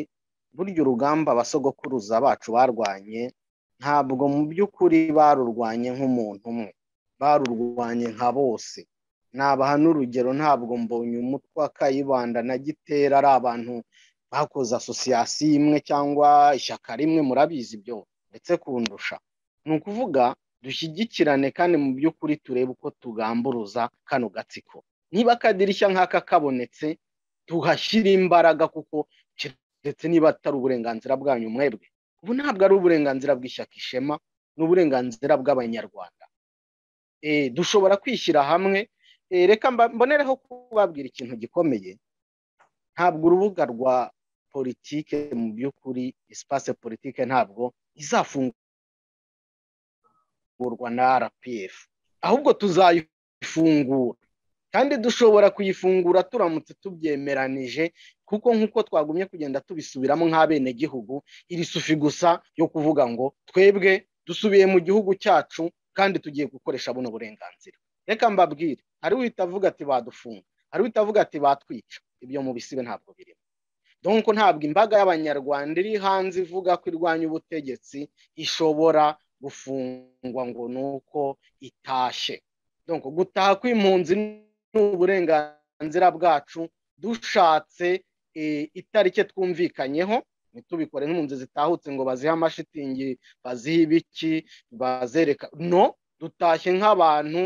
burya urugamba abasogokuruza bacu barwanye ntabwo mu by'ukuri barurwanye nk'umuntu umwe barurwanye nka bose nabaha n'urugero ntabwo mbonye umutwe wa kayibanda na gitera ari abantu bakoze asosiyasiyo imwe cyangwa ishyaka rimwe murabizi ibyo ndetse kundusha ni ukuvuga dushyigikirane kandi mu by'ukuri turebe uko tugamburuza kano gatsiko niba akadirishya nk'aka kabonetse tuhashyire imbaraga kuko keretse niba atari uburenganzira bwanyu mwebwe ubu ntabwo ari uburenganzira bw'ishyaka ishema ni uburenganzira bw'abanyarwanda dushobora kwishyira hamwe reka mbonereho kubabwira ikintu gikomeye ntabwo urubuga rwa politike mu by'ukuri isipase politike ntabwo izafungurwa na rpf ahubwo tuzayifungura kandi dushobora kuyifungura turamutse tubyemeranije kuko nk'uko twagumye kugenda tubisubiramo nk'abenegihugu iri sufi gusa yo kuvuga ngo twebwe dusubiye mu gihugu cyacu kandi tugiye gukoresha buno burenganzira reka mbabwire hari uhita avuga ati badufunga hari uhita avuga ati batwica ibyo mu bisibe ntabwo birimo nk'uko ntabwo imbaga y'abanyarwanda iri hanze ivuga ko irwanya ubutegetsi ishobora gufungwa ngo ni uko itashe gutaha kw'impunzi ni uburenganzira bwacu dushatse itariki twumvikanyeho ntitubikore nk'impunzi zitahutse ngo bazihe amashitingi bazihe ibiki bazereka no dutashye nk'abantu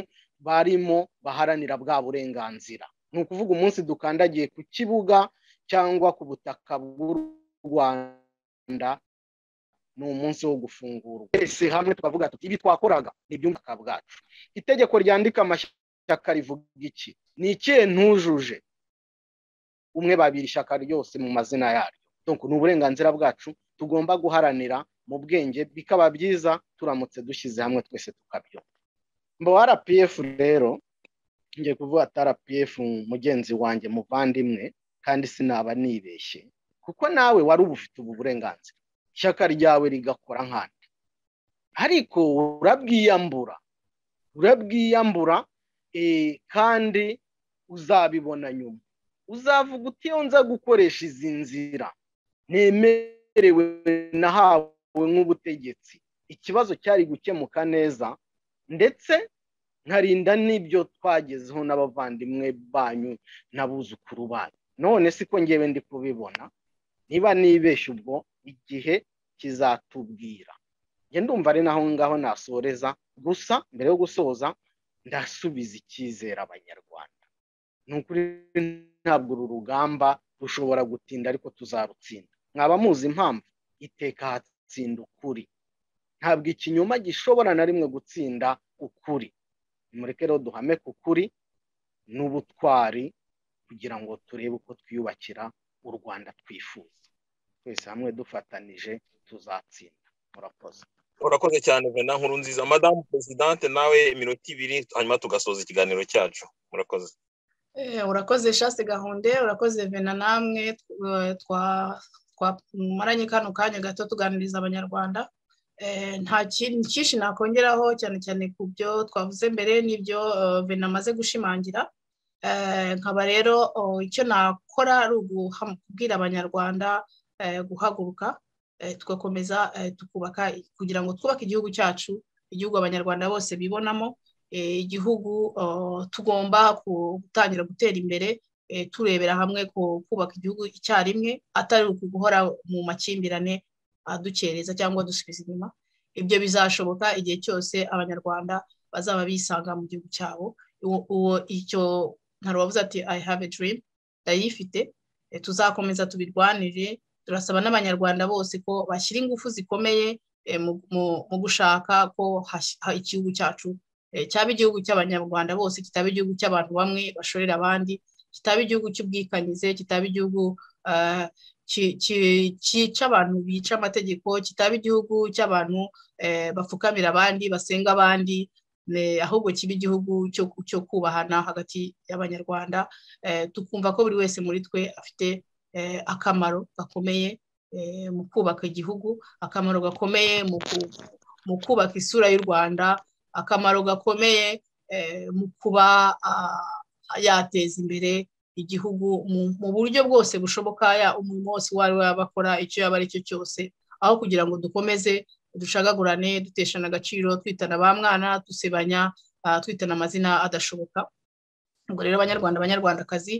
barimo baharanira bwa burenganzira ni ukuvuga umunsi dukandagiye ku kibuga cyangwa ku butaka bw'u rwanda ni umunsi wo gufungurwa twese hamwe tukavuga tuti ibi twakoraga ni iby'ubutaka bwacu itegeko ryandika amashyaka rivuga iki ni ikihe ntujuje umwe babiri ishyaka ryose mu mazina yaryo ni uburenganzira bwacu tugomba guharanira mu bwenge bikaba byiza turamutse dushyize hamwe twese tukabyumva mbo rpf rero ngiye kuvuga ati rpf mugenzi wanjye muvandimwe kandi sinaba nibeshye kuko nawe wari uba ufite ubu burenganzira ishyaka ryawe rigakora nkandi ariko urabwiyambura urabwiyambura kandi uzabibona nyuma uzavuga uti iyo nza gukoresha izi nzira ntemerewe nahawe nk'ubutegetsi ikibazo cyari gukemuka neza ndetse nkarinda n'ibyo twagezeho n'abavandimwe banyu n'abuzukuru banyu none siko ngewe ndi kubibona niba nibeshye ubwo igihe kizatubwira ngenda ndumva ari naho ngaho nasoreza gusa mbere yo gusoza ndasubiza icyizere abanyarwanda ni ukuri ntabwo uru rugamba rushobora gutinda ariko tuzarutsinda mwaba muzi impamvu iteka hatsinda ukuri ntabwo ikinyoma gishobora na rimwe gutsinda ukuri mureke rero duhame ku kuri n'ubutwari kugira ngo turebe uko twiyubakira u rwanda twifuza twese hamwe dufatanije tuzatsinda murakoze urakoze cyane vena nkuru nziza madamu peresidante nawe iminota ibiri hanyuma tugasoza ikiganiro cyacu murakoze urakoze shasi gahunde urakoze vena namwe twamaranye kano kanya gato tuganiriza abanyarwanda nta kintu cyinshi nakongeraho cyane cyane ku byo twavuze mbere n'ibyo vena amaze gushimangira nkaba rero icyo nakora ari ukubwira abanyarwanda guhaguruka tugakomeza tukubaka kugira ngo twubake igihugu cyacu igihugu abanyarwanda bose bibonamo igihugu tugomba gutangira gutera imbere turebera hamwe kubaka igihugu icyarimwe atari guhora mu makimbirane adukereza cyangwa dusubiza inyuma ibyo bizashoboka igihe cyose abanyarwanda bazaba bisanga mu gihugu cyabo icyo ntarubavuze ati i have a dream ndayifite tuzakomeza tubirwanire turasaba n'abanyarwanda bose ko bashyira ingufu zikomeye mu gushaka ko igihugu cyacu cyaba igihugu cy'abanyarwanda bose kitaba igihugu cy'abantu bamwe bashorera abandi kitaba igihugu cy'ubwikanyize kitaba igihugu cyica abantu bica amategeko kitaba igihugu cy'abantu bapfukamira abandi basenga abandi ahubwo kiba igihugu cyo kubahana hagati y'abanyarwanda tukumva ko buri wese muri twe afite akamaro gakomeye mu kubaka igihugu akamaro gakomeye mu kubaka isura y'u rwanda akamaro gakomeye mu kuba yateza imbere igihugu mu buryo bwose bushoboka umuntu wose uwo ari we yaba akora icyo yaba ari cyo cyose aho kugira ngo dukomeze ducagagurane duteshana agaciro twitana ba mwana dusebanya twitana amazina adashoboka ubwo rero abanyarwanda abanyarwandakazi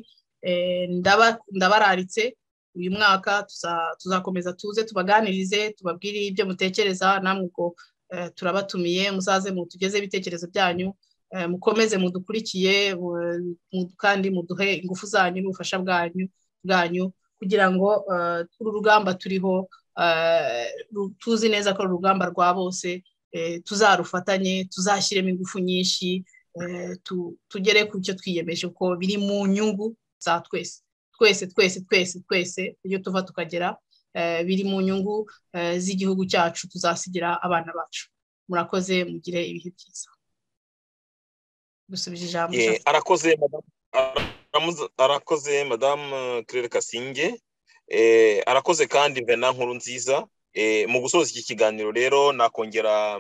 ndabararitse uyu mwaka tuzakomeza tuze tubaganirize tubabwire ibyo mutekereza namwe ubwo turabatumiye muzaze mutugeze ibitekerezo byanyu mukomeze mudukurikiye kandi muduhe ingufu zanyu n'ubufasha bwanyu bwanyu kugira ngo uru rugamba turiho tuzi neza ko ari urugamba rwa bose tuzarufatanye tuzashyiremo ingufu nyinshi tugere ku cyo twiyemeje ko biri mu nyungu za twese twese twese twese twese iyo tuva tukagera biri mu nyungu z'igihugu cyacu tuzasigira abana bacu murakoze mugire ibihe byiza dusubije ijambo arakoze madamu kirere kasinge arakoze kandi mbena nkuru nziza mu gusoza iki kiganiro rero nakongera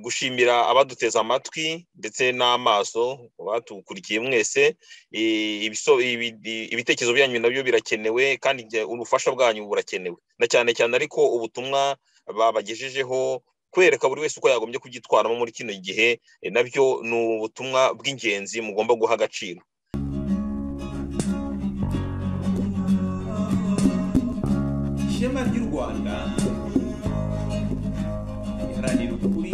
gushimira abaduteze amatwi ndetse n'amaso batukurikiye mwese ibitekerezo byanyu nabyo birakenewe kandi ubufasha bwanyu burakenewe na cyane cyane ariko ubutumwa babagejejeho kwereka buri wese uko yagombye kugitwaramo muri kino gihe nabyo ni ubutumwa bw'ingenzi mugomba guha agaciro ishema ry'u rwanda riharanira ukuri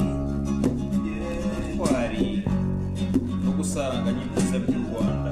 ubutwari no gusaranganya ibyiza by'u rwanda